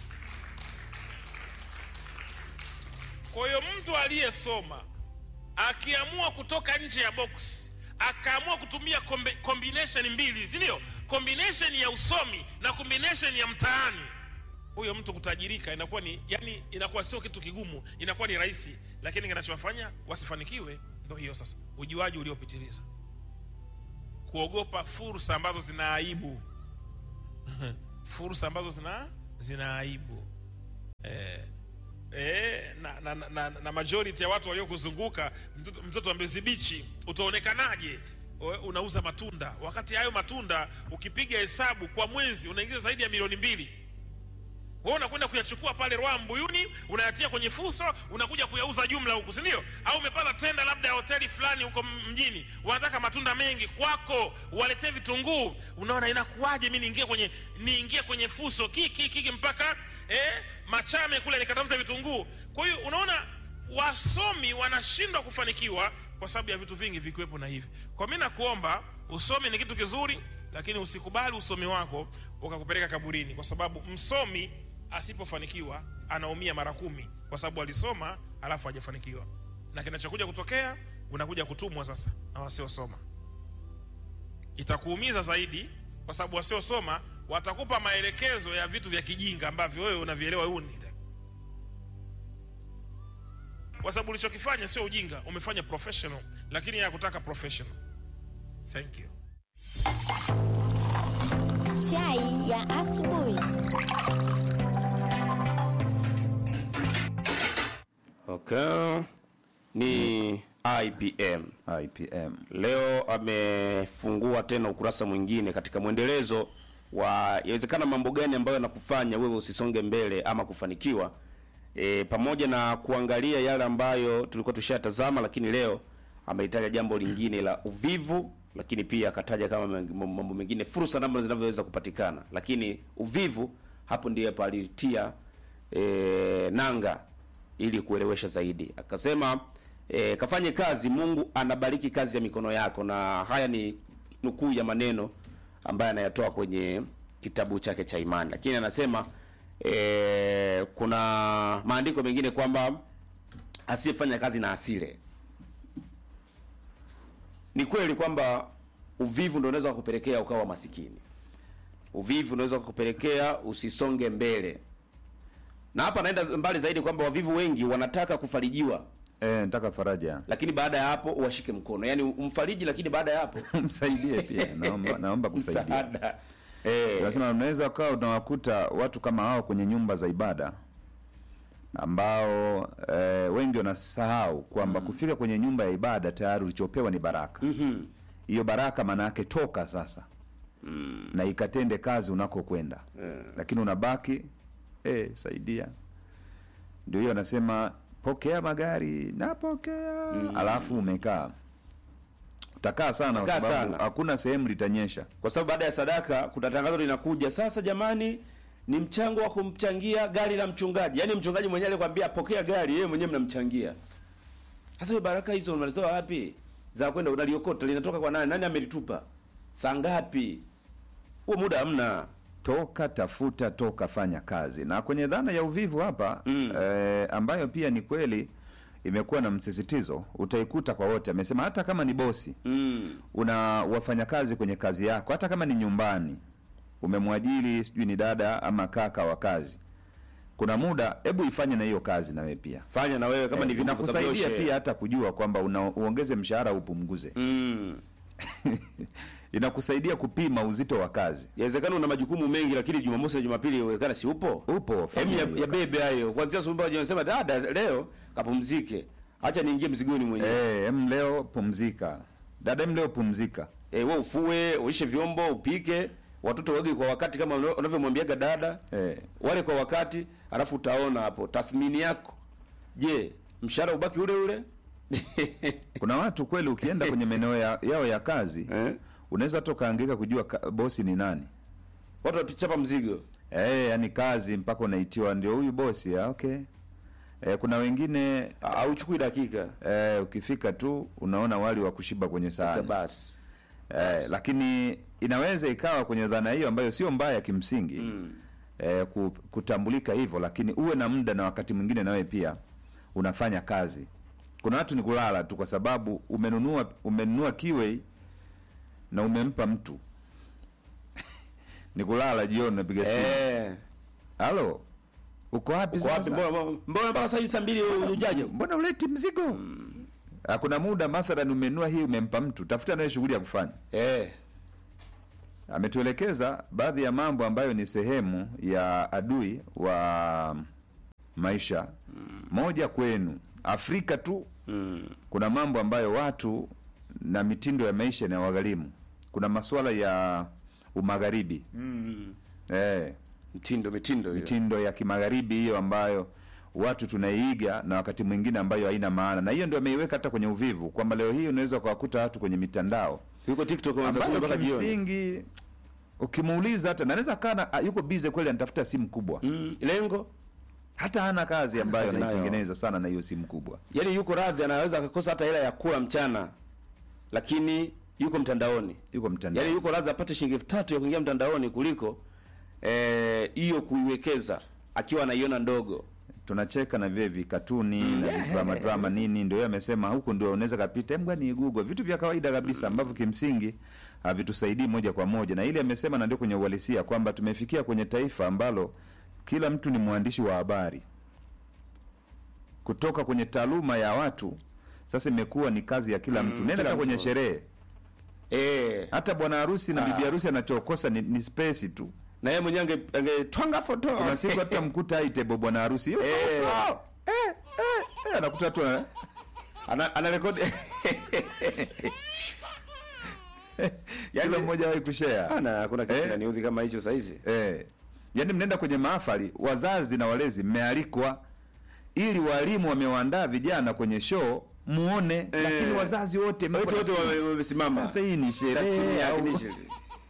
kwa hiyo mtu aliyesoma akiamua kutoka nje ya box akaamua kutumia kombe, combination mbili si ndio combination ya usomi na combination ya mtaani huyo mtu kutajirika inakuwa ni yani inakuwa sio kitu kigumu inakuwa ni rahisi lakini kinachowafanya wasifanikiwe ndo hiyo sasa ujuaji uliopitiliza kuogopa fursa ambazo zina aibu fursa ambazo zina zina aibu eh, eh, na, na, na, na, na majority ya watu waliokuzunguka mtoto, mtoto wa Mbezi Beach utaonekanaje We- unauza matunda wakati hayo matunda ukipiga hesabu kwa mwezi unaingiza zaidi ya milioni mbili wewe unakwenda kuyachukua pale Rwaa Mbuyuni, unayatia kwenye fuso, unakuja kuyauza jumla huku, si ndio? Au umepata tenda labda ya hoteli fulani huko m- mjini, wanataka matunda mengi kwako, waletee vitunguu. Unaona inakuwaje mimi niingie kwenye niingie kwenye fuso kiki kiki mpaka eh, Machame kule nikatafuta vitunguu. Kwa hiyo unaona wasomi wanashindwa kufanikiwa kwa sababu ya vitu vingi vikiwepo na hivi. Kwa mimi nakuomba, usomi ni kitu kizuri, lakini usikubali usomi wako ukakupeleka kaburini, kwa sababu msomi asipofanikiwa anaumia mara kumi, kwa sababu alisoma alafu hajafanikiwa, na kinachokuja kutokea unakuja kutumwa sasa na wasiosoma. Itakuumiza zaidi, kwa sababu wasiosoma watakupa maelekezo ya vitu vya kijinga ambavyo wewe unavielewa uni kwa sababu ulichokifanya sio ujinga, umefanya professional, lakini yeye hakutaka professional. Thank you. Chai ya asubuhi. Okay. Ni IPM. IPM. Leo amefungua tena ukurasa mwingine katika mwendelezo wa yawezekana mambo gani ambayo yanakufanya wewe usisonge mbele ama kufanikiwa. E, pamoja na kuangalia yale ambayo tulikuwa tushayatazama, lakini leo amelitaja jambo lingine la uvivu, lakini pia akataja kama meng- mambo mengine fursa namna zinavyoweza kupatikana, lakini uvivu hapo ndiye palitia e, nanga ili kuelewesha zaidi. Akasema e, kafanye kazi, Mungu anabariki kazi ya mikono yako, na haya ni nukuu ya maneno ambaye anayatoa kwenye kitabu chake cha imani, lakini anasema e, kuna maandiko mengine kwamba asiyefanya kazi na asile. Ni kweli kwamba uvivu ndio unaweza kukupelekea ukawa masikini. Uvivu unaweza kukupelekea usisonge mbele, na hapa naenda mbali zaidi kwamba wavivu wengi wanataka kufarijiwa, Eh, nataka faraja. lakini baada ya hapo uwashike mkono, yaani umfariji, lakini baada ya hapo Msaidie pia. Naomba naomba kusaidia. msaada. Eh, Nasema unaweza ukawa unawakuta watu kama hao kwenye nyumba za ibada ambao eh, wengi wanasahau kwamba kufika kwenye nyumba ya ibada tayari ulichopewa ni baraka. Hiyo baraka maana yake toka sasa na ikatende kazi unakokwenda, lakini unabaki eh, saidia. Ndio hiyo anasema pokea magari, napokea alafu umekaa utakaa sana kwa Utakaa sababu sana. hakuna sehemu litanyesha. kwa sababu baada ya sadaka kuna tangazo linakuja sasa, jamani, ni mchango wa kumchangia gari la mchungaji. Yaani mchungaji mwenyewe alikwambia pokea gari, yeye mwenyewe mnamchangia. Sasa hiyo baraka hizo unalizitoa wapi? Za kwenda unaliokota linatoka kwa nani? Nani amelitupa? Saa ngapi? Huo muda hamna. toka tafuta toka fanya kazi na kwenye dhana ya uvivu hapa Mm. eh, ambayo pia ni kweli imekuwa na msisitizo utaikuta kwa wote amesema hata kama ni bosi Mm. una wafanyakazi kwenye kazi yako hata kama ni nyumbani umemwajiri sijui ni dada ama kaka wa kazi kuna muda hebu ifanye na hiyo kazi na wewe pia Fanya na wewe kama ni Eh, vitu inakusaidia kusabioshe. pia hata kujua kwamba una, uongeze mshahara upunguze Mm. inakusaidia kupima uzito wa kazi Yawezekana una majukumu mengi lakini Jumamosi na Jumapili inawezekana si upo. upo fanya Hem ya, hiyo ya bebe hayo. Kuanzia asubuhi mpaka jioni sema dada leo kapumzike. Acha niingie mzigoni mwenyewe. Eh, em leo pumzika. Dada em leo pumzika. Eh, wewe ufue, uishe vyombo, upike, watoto wage kwa wakati kama unavyo- unavyomwambiaga dada. Eh. Wale kwa wakati, alafu utaona hapo tathmini yako. Je, mshahara ubaki ule ule? Kuna watu kweli ukienda kwenye maeneo ya, yao ya kazi eh? unaweza hata ukaangaika kujua ka, bosi ni nani. Watu wapichapa mzigo. Eh, yani kazi mpaka unaitiwa ndio huyu bosi. Ah, okay. Eh, kuna wengine Hauchukui dakika. eh, ukifika tu unaona wali wa kushiba kwenye sahani. Basi. Eh, lakini inaweza ikawa kwenye dhana hiyo ambayo sio mbaya kimsingi Mm. eh, ku- kutambulika hivyo, lakini uwe na muda na wakati mwingine nawe pia unafanya kazi. Kuna watu ni kulala tu, kwa sababu umenunua umenunua kiwei na umempa mtu ni kulala jioni, unapiga simu Eh. halo, uko wapi Uko wapi? sasa? Mbona mbona mpaka saa hii saa mbili hujaja? Mbona uleti mzigo? Ah, Kuna muda mathalan umenunua hii umempa mtu, tafuta naye shughuli ya kufanya. Eh. ametuelekeza baadhi ya mambo ambayo ni sehemu ya adui wa maisha. Moja kwenu Afrika tu Mm. kuna mambo ambayo watu na mitindo ya maisha inawagharimu. Kuna masuala ya umagharibi Mm. eh, mtindo mitindo hiyo mitindo ya kimagharibi hiyo ambayo watu tunaiiga na wakati mwingine ambayo haina maana, na hiyo ndio ameiweka hata kwenye uvivu, kwamba leo hii unaweza ukawakuta watu kwenye mitandao yuko TikTok wanasema ambayo mpaka jioni kimsingi ukimuuliza hata naweza kana ah, yuko busy kweli, anatafuta simu kubwa, mm, lengo hata hana kazi ambayo kazi nayo. anaitengeneza sana na hiyo simu kubwa. yani yuko radhi anaweza akakosa hata hela ya kula mchana lakini yuko mtandaoni Yuko mtandao yani yuko radhi apate shilingi elfu tatu ya kuingia mtandaoni kuliko eh, hiyo kuiwekeza akiwa anaiona ndogo tunacheka na vile vikatuni na drama drama nini, ndio yeye amesema huku ndio unaweza kapita, hebu ni Google, vitu vya kawaida kabisa ambavyo kimsingi havitusaidii moja kwa moja, na ile amesema, na ndio kwenye uhalisia kwamba tumefikia kwenye taifa ambalo kila mtu ni mwandishi wa habari kutoka kwenye taaluma ya watu. Sasa imekuwa ni kazi ya kila mtu. Nenda kila hata kwenye mtu. sherehe, eh, hata bwana harusi na Ah. bibi harusi anachokosa ni, ni space tu. na yeye mwenyewe ange- angetwanga foto Kuna siku hata mkuta itebo bwana harusi "Yo, Eh. oh, eh, eh, eh," anakuta tu ana- ana, ana rekodi kila mmoja wahi kushare ana hakuna kitu Eh. kinaniudhi kama hicho saizi eh. Yaani mnaenda kwenye mahafali, wazazi na walezi mmealikwa, ili walimu wamewaandaa vijana kwenye show muone, lakini wazazi wote mko wote na wote simu. wame- wamesimama Sasa hii ni Simu sherehe yake au ni sherehe.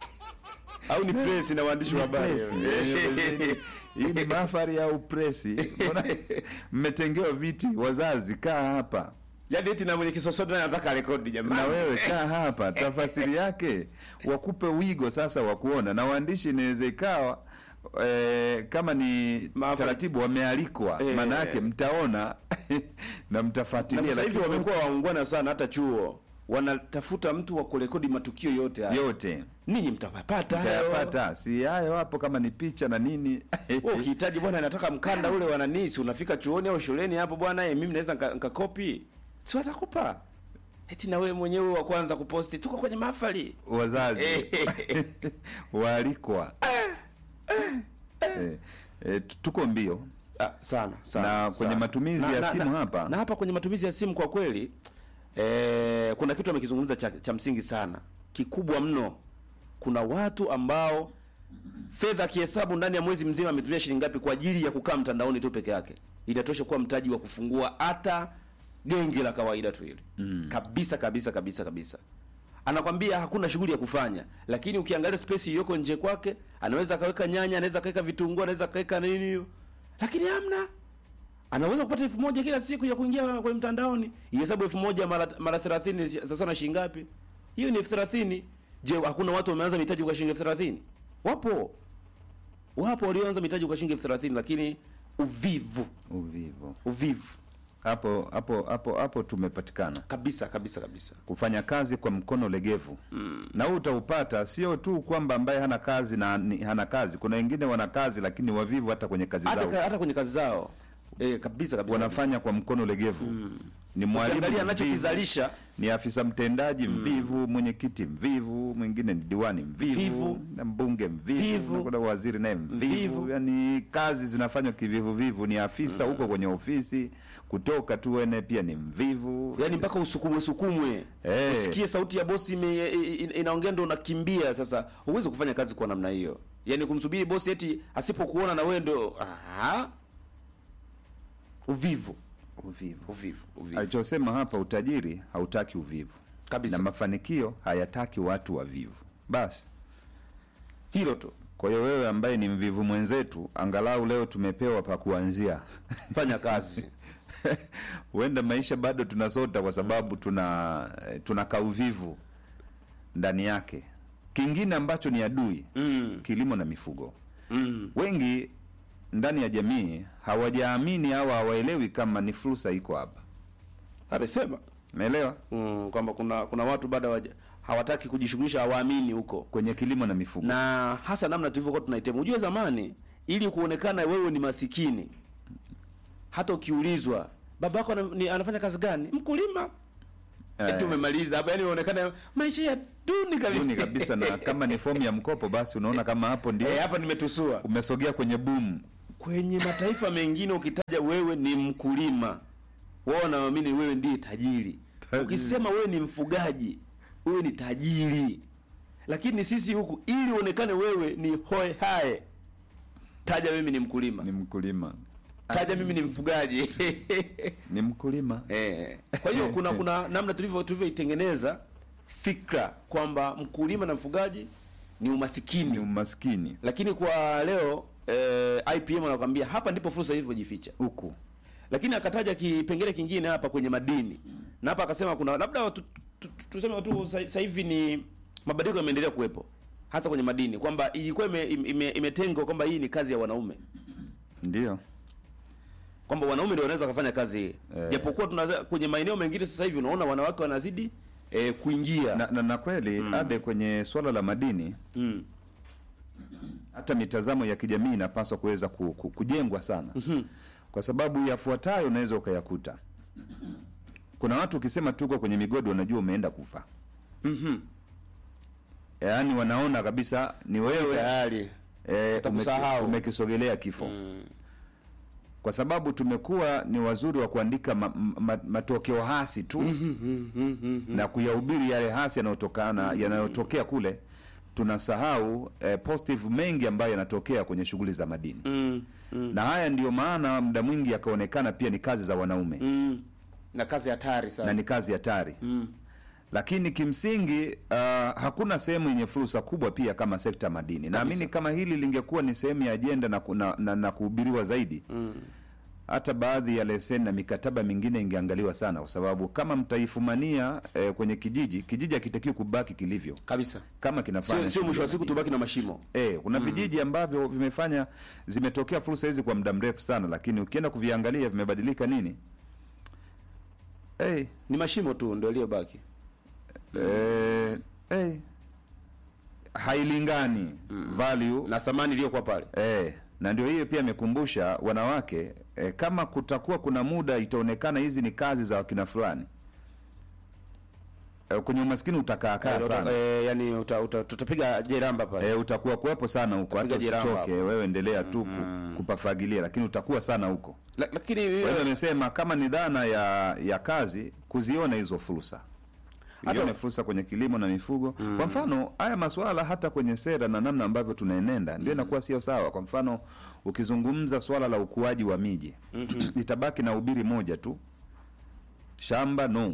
au ni press na waandishi wa habari press? Hii ni mahafali au presi? Mbona mmetengewa viti, wazazi kaa hapa yaani eti na mwenye kisosote naye anataka rekodi jamani na wewe kaa hapa, tafasiri yake wakupe wigo sasa wa kuona, na waandishi inaweza ikawa eh, kama ni Maafa- taratibu wamealikwa, Eh. maana yake mtaona na na mtafuatilia, sasa hivi lakini wamekuwa waungwana sana hata chuo wanatafuta mtu wa kurekodi matukio yote haya yote ninyi mtapata hayo. mtayapata, si hayo hapo, kama ni picha na nini Wewe ukihitaji bwana nataka mkanda ule wa nani si unafika chuoni au shuleni hapo bwana eh, mimi naweza nika- nikakopi si watakupa eti na wewe mwenyewe wa kwanza kuposti tuko kwenye mahafali wazazi waalikwa eh, eh, tuko mbio Ah, sana sana Na kwenye sana. matumizi ya simu hapa? na hapa kwenye matumizi ya simu kwa kweli eh, kuna kitu amekizungumza cha, cha msingi sana kikubwa mno kuna watu ambao fedha akihesabu ndani ya mwezi mzima ametumia shilingi ngapi kwa ajili ya kukaa mtandaoni tu peke yake inatosha kuwa mtaji wa kufungua hata genge la kawaida tu hili mm. kabisa kabisa kabisa kabisa anakwambia hakuna shughuli ya kufanya lakini ukiangalia space iliyoko nje kwake anaweza akaweka nyanya anaweza akaweka vitunguu anaweza akaweka nini hiyo lakini hamna anaweza kupata elfu moja kila siku ya kuingia kwenye mtandaoni ihesabu elfu moja mara mara thelathini sasa na shilingi ngapi hiyo ni elfu thelathini je hakuna watu wameanza mitaji kwa shilingi elfu thelathini wapo wapo walioanza mitaji kwa shilingi elfu thelathini lakini uvivu uvivu uvivu hapo hapo hapo hapo tumepatikana kabisa kabisa kabisa kufanya kazi kwa mkono legevu mm. na huu utaupata sio tu kwamba ambaye hana kazi na ni, hana kazi kuna wengine wana kazi lakini wavivu hata kwenye kazi hata, zao hata kwenye kazi zao eh, kabisa kabisa wanafanya kwa mkono legevu ni mwalimu Ukiangalia mvivu, anachokizalisha ni afisa mtendaji mvivu mwenyekiti mvivu mwingine ni diwani mvivu Mvivu. na mbunge mvivu Mvivu. na kuna waziri naye mvivu Mvivu. yani kazi zinafanywa kivivuvivu ni afisa huko kwenye ofisi kutoka tu ene pia ni mvivu yaani mpaka usukumwe sukumwe Eh. usikie sauti ya bosi ime- i- i- inaongea ndo unakimbia sasa huwezi kufanya kazi kwa namna hiyo yaani kumsubiri bosi eti asipokuona na wewe ndo aha. uvivu uvivu uvivu uvivu alichosema hapa utajiri hautaki uvivu Kabisa. na mafanikio hayataki watu wavivu basi hilo tu kwa hiyo wewe ambaye ni mvivu mwenzetu angalau leo tumepewa pa kuanzia fanya kazi huenda maisha bado tunasota kwa sababu tuna eh, tuna kauvivu ndani yake kingine ambacho ni adui mm. kilimo na mifugo Mm. wengi ndani ya jamii hawajaamini au hawaelewi kama ni fursa iko hapa amesema umeelewa mm, kwamba kuna kuna watu bado hawaja- hawataki kujishughulisha hawaamini huko kwenye kilimo na mifugo na hasa namna tulivyokuwa tunaitema ujue zamani ili kuonekana wewe ni masikini hata ukiulizwa babako ana, ni, anafanya kazi gani mkulima Eh. eti umemaliza hapa yani unaonekana maisha ya duni kabisa duni kabisa na kama ni fomu ya mkopo basi unaona kama hapo ndio eh, hapa nimetusua umesogea kwenye boom kwenye mataifa mengine ukitaja wewe ni mkulima wao wanaamini wewe ndiye tajiri Tajiri. ukisema wewe ni mfugaji wewe ni tajiri lakini sisi huku ili uonekane wewe ni hoe hae taja mimi ni mkulima ni mkulima taja mimi ni mfugaji ni mkulima eh. kwa hiyo kuna kuna namna tulivyo tulivyoitengeneza fikra kwamba mkulima na mfugaji ni umasikini ni umaskini lakini kwa leo eh, IPM anakuambia hapa ndipo fursa ilivyojificha huku lakini akataja kipengele kingine hapa kwenye madini na hapa akasema kuna labda watu- tu- tu- tuseme tu sa- sasa hivi ni mabadiliko yameendelea kuwepo hasa kwenye madini kwamba ilikuwa ime- ime- imetengwa kwamba hii ni kazi ya wanaume ndio kwamba wanaume ndio wanaweza kufanya kazi hii Eh. japokuwa tunaza kwenye maeneo mengine sasa hivi unaona wanawake wanazidi eh, kuingia na, na, na kweli ade kwenye swala la madini mm. hata mitazamo ya kijamii inapaswa kuweza ku, ku, kujengwa sana kwa sababu yafuatayo unaweza ukayakuta kuna watu ukisema tuko kwenye migodi wanajua umeenda kufa Mhm. yaani wanaona kabisa ni wewe tayari eh, Watakusahau. umeki- umekisogelea kifo Mm. kwa sababu tumekuwa ni wazuri wa kuandika ma, ma, matokeo hasi tu na kuyahubiri yale hasi yanayotokana yanayotokea kule tunasahau eh, positive mengi ambayo yanatokea kwenye shughuli za madini Mm. na haya ndiyo maana muda mwingi yakaonekana pia ni kazi za wanaume Mm. na kazi hatari na sana ni kazi hatari mm. lakini kimsingi uh, hakuna sehemu yenye fursa kubwa pia kama sekta ya madini naamini kama hili lingekuwa ni sehemu ya ajenda na, ku- na, na, na kuhubiriwa zaidi Mm. hata baadhi ya leseni na mikataba mingine ingeangaliwa sana kwa sababu kama mtaifumania eh, kwenye kijiji kijiji hakitakiwi kubaki kilivyo kabisa kama kinafanya sio sio mwisho wa shughuli siku ya tubaki na mashimo Eh, kuna vijiji ambavyo vimefanya zimetokea fursa hizi kwa muda mrefu sana, lakini ukienda kuviangalia vimebadilika nini? Eh, ni mashimo tu ndio iliyobaki eh, eh, hailingani value na thamani iliyokuwa pale eh, na ndio hiyo pia imekumbusha wanawake eh, kama kutakuwa kuna muda itaonekana hizi ni kazi za wakina fulani eh, kwenye umaskini utakaakaa Eh, sana eh, yani uta, uta, tutapiga jeramba pale E, utakuwa kuwepo sana huko, hata Utapiga jiramba usichoke hapo. wewe, endelea tu ku- kupafagilia, lakini utakuwa sana huko. La, lakini Kwa hiyo amesema kama ni dhana ya ya kazi, kuziona hizo fursa, Hata- ione fursa kwenye kilimo na mifugo. Kwa mfano haya masuala hata kwenye sera na namna ambavyo tunaenenda ndio inakuwa sio sawa. Kwa mfano ukizungumza swala la ukuaji wa miji itabaki na ubiri moja tu, shamba no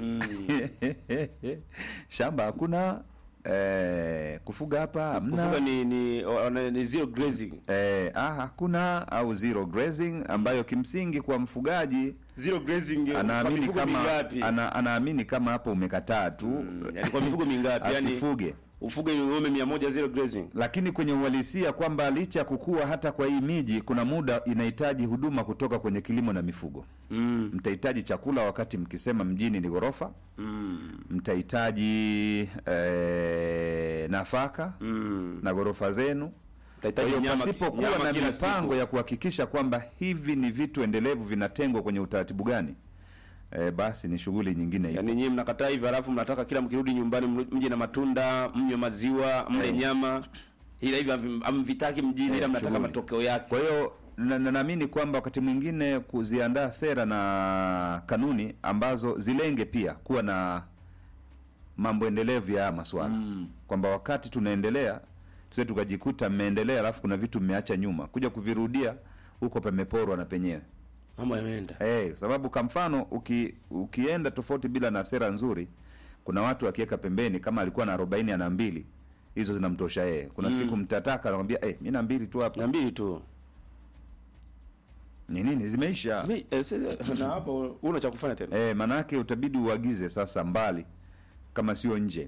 shamba hakuna eh, kufuga hapa hamna kufuga ni ni, o- ni, ni zero grazing Eh, ah, hakuna au zero grazing ambayo kimsingi kwa mfugaji zero grazing kwa anaamini mifugo kama mingapi ana, anaamini kama hapo umekataa tu yani kwa mifugo mingapi yani asifuge ufuge ng'ombe 100 zero grazing lakini kwenye uhalisia kwamba licha ya kukua hata kwa hii miji kuna muda inahitaji huduma kutoka kwenye kilimo na mifugo mm. mtahitaji chakula wakati mkisema mjini ni ghorofa Mm. mtahitaji eh, nafaka Mm. na ghorofa zenu Kwa Tahitaji hiyo nyama- pasipokuwa nyama na kila mipango siku. ya kuhakikisha kwamba hivi ni vitu endelevu vinatengwa kwenye utaratibu gani, e, basi ni shughuli nyingine hiyo. Yaani nyinyi mnakataa hivi halafu mnataka kila mkirudi nyumbani mlu- mje na matunda, mnywe maziwa, mle Eh. nyama. Ila hivi hamvi- hamvitaki mjini Eh, ila mnataka shughuli. matokeo yake. Kwa hiyo na- na- naamini kwamba wakati mwingine kuziandaa sera na kanuni ambazo zilenge pia kuwa na mambo endelevu ya haya maswala Mm. kwamba wakati tunaendelea tusie tukajikuta mmeendelea alafu kuna vitu mmeacha nyuma kuja kuvirudia huko pameporwa na penyewe Mambo yameenda. Eh, kwa sababu kwa mfano uki, ukienda tofauti bila na sera nzuri, kuna watu akiweka pembeni, kama alikuwa na arobaini ana mbili, hizo zinamtosha yeye. Kuna Mm. siku mtataka anakwambia eh, mimi na mbili tu hapa. Na mbili tu. Ni nini zimeisha? Mi- eh, sasa- na hapo una cha kufanya tena. Eh, manake utabidi uagize sasa mbali kama sio nje.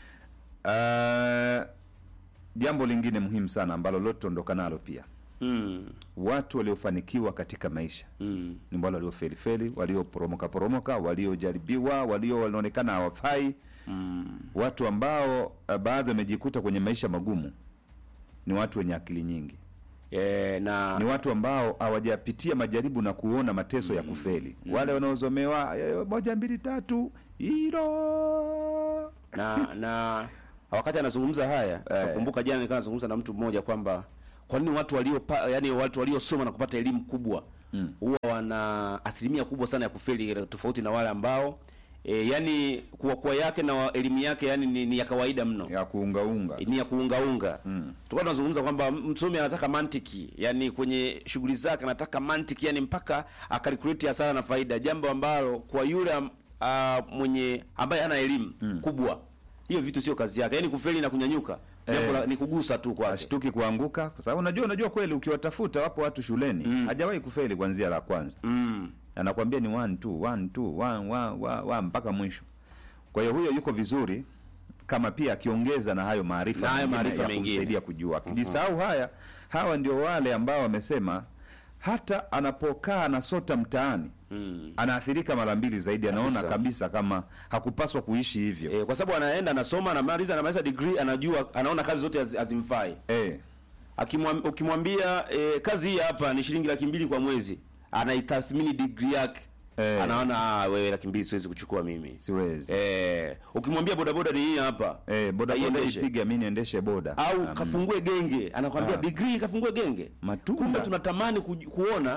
Uh, jambo lingine muhimu sana ambalo lote tuondoka nalo pia, Mm. watu waliofanikiwa katika maisha Mm. ni wale waliofelifeli, walioporomoka poromoka, waliojaribiwa, walio wanaonekana hawafai Mm. watu ambao uh, baadhi wamejikuta kwenye maisha magumu ni watu wenye akili nyingi, Eh, na ni watu ambao hawajapitia majaribu na kuona mateso ya kufeli. Wale wanaozomewa "Eh, moja mbili tatu hilo na na wakati anazungumza haya Eh. nakumbuka jana nilikuwa nazungumza na mtu mmoja kwamba kwa nini watu walio yani watu waliosoma na kupata elimu kubwa Mm. huwa wana asilimia kubwa sana ya kufeli tofauti na wale ambao e, yani kuwa yake na elimu yake yani ni, ni ya kawaida mno ya kuungaunga ni ya kuungaunga mm. Tulikuwa tunazungumza kwamba msomi anataka mantiki, yani kwenye shughuli zake anataka mantiki, yani mpaka akalkuleti hasara na faida, jambo ambalo kwa yule am- ah, mwenye ambaye hana elimu kubwa, hiyo vitu sio kazi yake, yani kufeli na kunyanyuka jambo Eh. la- ni kugusa tu kwake. ashtuki kuanguka kwa sababu unajua unajua kweli ukiwatafuta wapo watu shuleni hajawahi kufeli kuanzia la kwanza Mm. anakwambia ni one two one two one one one one mpaka mwisho kwa hiyo huyo yuko vizuri kama pia akiongeza na hayo maarifa Na hayo mengine maarifa ya mengine. kumsaidia kujua akijisahau haya hawa ndio wale ambao wamesema hata anapokaa anasota mtaani Mm. anaathirika mara mbili zaidi anaona Kabisa. kabisa kama hakupaswa kuishi hivyo E, kwa sababu anaenda anasoma anamaliza anamaliza degree anajua anaona kazi zote haz- hazimfai. eh, Akimwam- ukimwambia e, kazi hii hapa ni shilingi laki mbili kwa mwezi, anaitathmini degree yake Eh. anaona ah, wewe laki mbili siwezi kuchukua mimi. siwezi Eh, ukimwambia bodaboda ni hii hapa eh, boda boda aiendeshe. ipiga mi niendeshe boda au Um, kafungue genge, anakwambia Ah. degree kafungue genge. Matunda. Kumbe tunatamani ku, kuona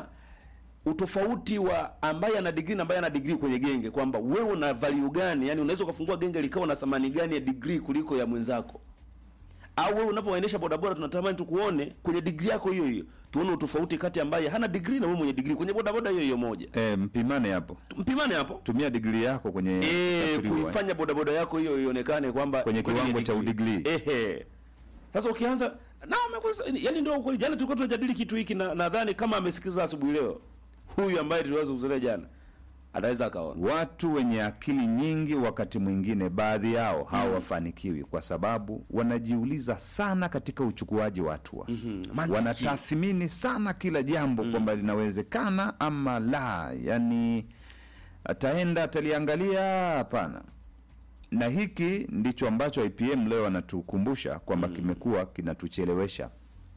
utofauti wa ambaye ana degree na ambaye ana degree kwenye genge, kwamba wewe una value gani, yani unaweza ukafungua genge likawa na thamani gani ya degree kuliko ya mwenzako au wewe unapoendesha bodaboda tunatamani tukuone kwenye degree yako hiyo hiyo, tuone utofauti kati ambaye hana degree na wewe mwenye degree kwenye bodaboda hiyo hiyo moja. eh, mpimane hapo Mpimane hapo tumia digrii yako kwenye eh, kusafiriwa, eh. kuifanya bodaboda yako hiyo ionekane kwamba Kwenye kweli kiwango ni cha degree. udigrii. Ehe. Sasa ukianza na umekosa yani ndio kweli jana tulikuwa tunajadili kitu hiki na nadhani kama amesikiza asubuhi leo huyu ambaye tuliweza kuzungumzia jana ataweza akaona. watu wenye akili nyingi wakati mwingine baadhi yao hawafanikiwi kwa sababu wanajiuliza sana katika uchukuaji wa hatua Mantiki. wanatathmini sana kila jambo kwamba linawezekana ama la yani ataenda ataliangalia hapana na hiki ndicho ambacho IPM leo anatukumbusha kwamba kimekuwa kinatuchelewesha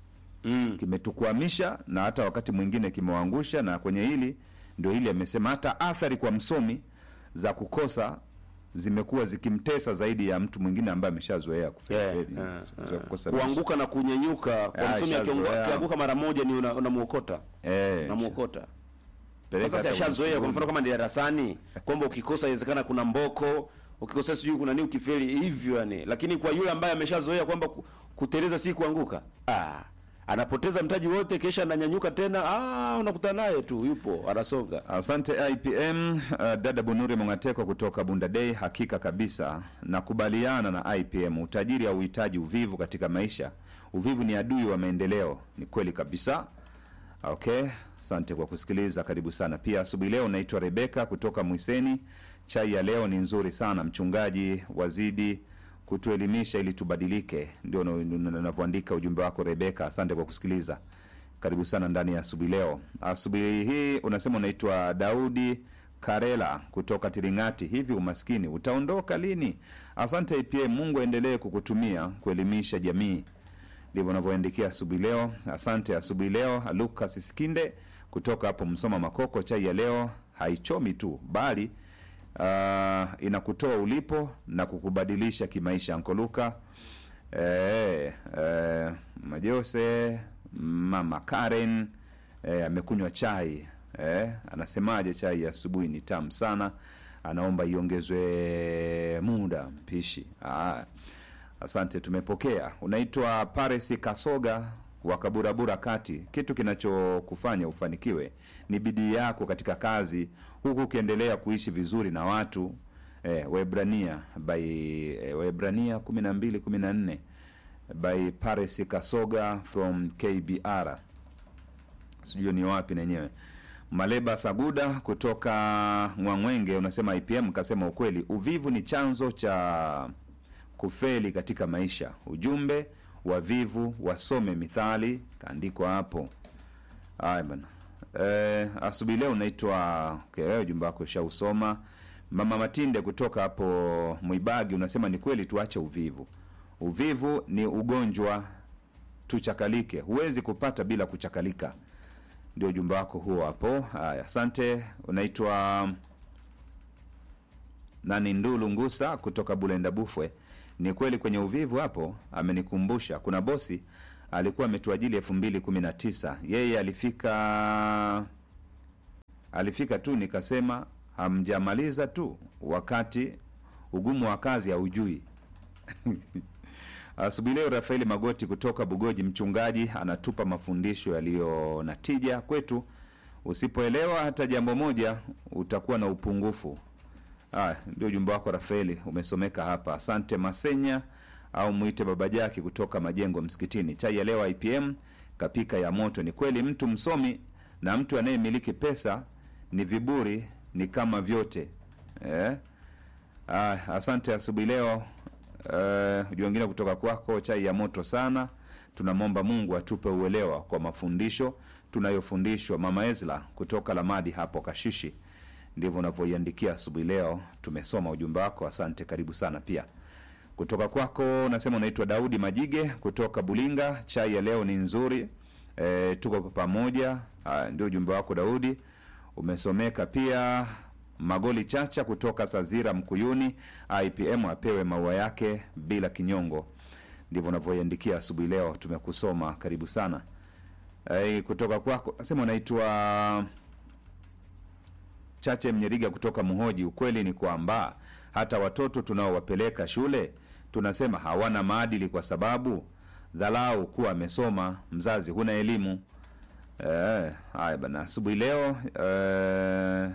Mm. kimetukwamisha na hata wakati mwingine kimewaangusha na kwenye hili ndio hili amesema hata athari kwa msomi za kukosa zimekuwa zikimtesa zaidi ya mtu mwingine ambaye ameshazoea kufeli, Yeah, feli, yeah, zoea yeah. kukosa Kuanguka na kunyenyuka kwa Ah, msomi akiongo- shazoea. akianguka mara moja ni una- unamuokota. Eh, Unamuokota. peleka Sasa si hata ashazoea kwa ulimwenguni. mfano kama ni darasani kwamba ukikosa inawezekana kuna mboko, ukikosa sijui kuna nini ukifeli hivyo yani. Lakini kwa yule ambaye ameshazoea kwamba ku- kuteleza si kuanguka. Ah, anapoteza mtaji wote kisha ananyanyuka tena, ah unakutana naye tu yupo anasonga. Asante IPM. Uh, dada Bunuri Mongateko kutoka Bunda Day, hakika kabisa nakubaliana na IPM. Utajiri hauhitaji uvivu katika maisha. Uvivu ni adui wa maendeleo. Ni kweli kabisa. Okay, asante kwa kusikiliza, karibu sana. Pia asubuhi leo naitwa Rebeka kutoka Mwiseni. Chai ya leo ni nzuri sana, mchungaji wazidi kutuelimisha ili tubadilike. Ndio unavyoandika ujumbe wako Rebeka. Asante kwa kusikiliza, karibu sana ndani ya asubuhi leo. Asubuhi hii unasema unaitwa Daudi Karela kutoka Tiringati. Hivi umaskini utaondoka lini? Asante IPM, Mungu aendelee kukutumia kuelimisha jamii ndivyo unavyoandikia asubuhi leo. Asante asubuhi leo. Lucas Sikinde kutoka hapo Msoma Makoko, chai ya leo haichomi tu bali uh, inakutoa ulipo na kukubadilisha kimaisha. Anko Luka eh, eh, Majose mama Karen eh, amekunywa chai eh, anasemaje? Chai ya asubuhi ni tamu sana, anaomba iongezwe muda mpishi. Ah, Asante, tumepokea. Unaitwa Paris Kasoga wa Kaburabura Kati. Kitu kinachokufanya ufanikiwe ni bidii yako katika kazi, huku ukiendelea kuishi vizuri na watu eh, Waebrania by eh, Waebrania kumi na mbili kumi na nne by Paris Kasoga from KBR, sijui ni wapi nenyewe. Maleba Saguda kutoka Mwangwenge unasema IPM kasema ukweli, uvivu ni chanzo cha kufeli katika maisha. Ujumbe wavivu wasome mithali, kaandikwa hapo. Haya bana. Eh, asubuhi leo unaitwa okay, wewe ujumbe wako ushausoma. Mama Matinde kutoka hapo Mwibagi unasema ni kweli, tuache uvivu. Uvivu ni ugonjwa, tuchakalike. Huwezi kupata bila kuchakalika. Ndio ujumbe wako huo hapo. Haya, asante. Unaitwa nani? Ndulu Ngusa kutoka Bulenda Bufwe. Ni kweli kwenye uvivu hapo, amenikumbusha kuna bosi alikuwa ametuajili elfu mbili kumi na tisa yeye alifika alifika tu nikasema hamjamaliza tu wakati ugumu wa kazi haujui asubuhi leo rafaeli magoti kutoka bugoji mchungaji anatupa mafundisho yaliyo na tija kwetu usipoelewa hata jambo moja utakuwa na upungufu Haya, ndio ujumbe wako Rafaeli, umesomeka hapa. Asante Masenya au mwite baba Jaki kutoka majengo msikitini. Chai ya leo IPM kapika ya moto. Ni kweli mtu msomi na mtu anayemiliki pesa ni viburi, ni kama vyote eh? Ah, asante asubuhi leo uh, ujumbe wengine kutoka kwako, chai ya moto sana. Tunamwomba Mungu atupe uelewa kwa mafundisho tunayofundishwa. Mama Ezla kutoka Lamadi hapo Kashishi ndivyo unavyoiandikia asubuhi leo. Tumesoma ujumbe wako, asante, karibu sana pia. Kutoka kwako unasema unaitwa Daudi Majige kutoka Bulinga, chai ya leo ni nzuri e, tuko pamoja. Ah, Ndio ujumbe wako Daudi, umesomeka pia. Magoli Chacha kutoka Sazira Mkuyuni, IPM apewe maua yake bila kinyongo. Ndivyo unavyoiandikia asubuhi leo, tumekusoma, karibu sana. E, kutoka kwako nasema unaitwa Chache Mnyeriga kutoka Muhoji. Ukweli ni kwamba hata watoto tunaowapeleka shule tunasema hawana maadili kwa sababu dhalau kuwa amesoma, mzazi huna elimu. Eh, haya bana, asubuhi leo eh,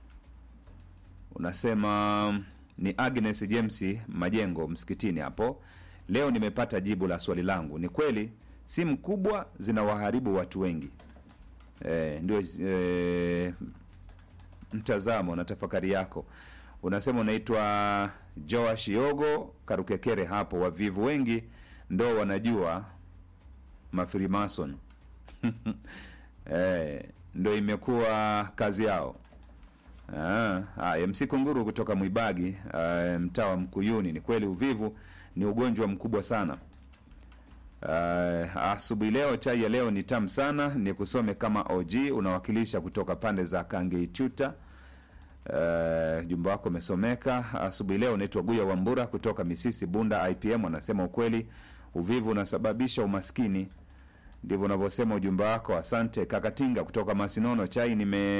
unasema ni Agnes James Majengo msikitini hapo. Leo nimepata jibu la swali langu. Ni kweli simu kubwa zinawaharibu watu wengi. Eh, ndio eh, mtazamo na tafakari yako. Unasema unaitwa Joash Yogo Karukekere hapo. Wavivu wengi ndo wanajua mafrimason eh, ndo imekuwa kazi yao. Ah, haya, MC Kunguru kutoka Mwibagi, ah, mtaa wa Mkuyuni. Ni kweli uvivu ni ugonjwa mkubwa sana. Uh, asubuhi leo chai ya leo ni tamu sana, ni kusome kama OG unawakilisha kutoka pande za Kangeituta. Uh, jumba wako umesomeka asubuhi leo. Unaitwa Guya Wambura kutoka Misisi Bunda IPM, anasema ukweli uvivu unasababisha umaskini, ndivyo unavyosema ujumbe wako. Asante Kakatinga kutoka Masinono, chai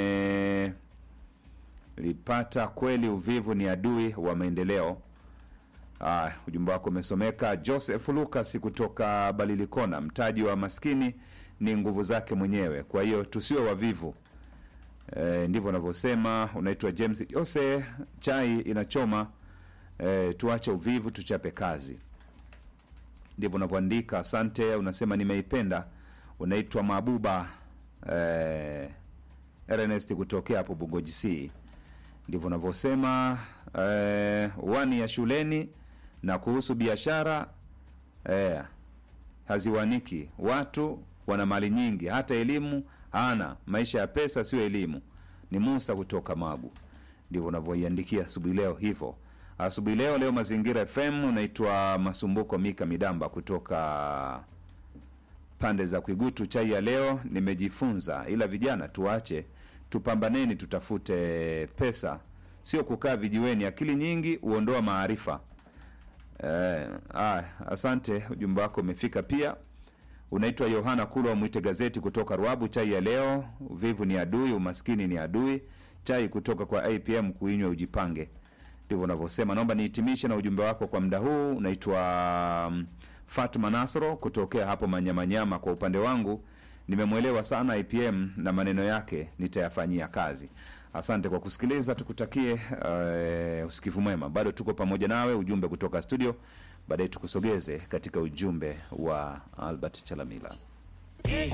nimelipata kweli, uvivu ni adui wa maendeleo. Ah, ujumbe wako umesomeka. Joseph Lucas kutoka Balilikona, mtaji wa maskini ni nguvu zake mwenyewe, kwa hiyo tusiwe wavivu. E, ndivyo unavyosema. Unaitwa James Jose, chai inachoma. E, tuache uvivu, tuchape kazi, ndivyo unavyoandika. Asante, unasema nimeipenda. Unaitwa Mabuba e, Ernest kutokea hapo Bugoji C ndivyo unavyosema eh, wani ya shuleni na kuhusu biashara eh, haziwaniki. Watu wana mali nyingi, hata elimu hana. Maisha ya pesa sio elimu. Ni Musa kutoka Magu, ndivyo unavyoiandikia asubuhi leo hivyo. Asubuhi leo leo Mazingira FM, unaitwa Masumbuko Mika Midamba kutoka pande za Kwigutu. Chai ya leo nimejifunza, ila vijana tuache tupambaneni, tutafute pesa, sio kukaa vijiweni. Akili nyingi huondoa maarifa. Eh, ah, asante, ujumbe wako umefika pia. Unaitwa Yohana Kulwa Mwite Gazeti kutoka Ruabu. Chai ya leo, uvivu ni adui, umaskini ni adui. Chai kutoka kwa APM, kuinywa ujipange, ndivyo unavyosema. Naomba nihitimishe na ujumbe wako kwa muda huu. Unaitwa um, Fatma Nasro kutokea hapo Manyamanyama. Kwa upande wangu nimemwelewa sana IPM na maneno yake nitayafanyia kazi. Asante kwa kusikiliza, tukutakie uh, usikivu mwema. Bado tuko pamoja nawe, ujumbe kutoka studio, baadaye tukusogeze katika ujumbe wa Albert Chalamila.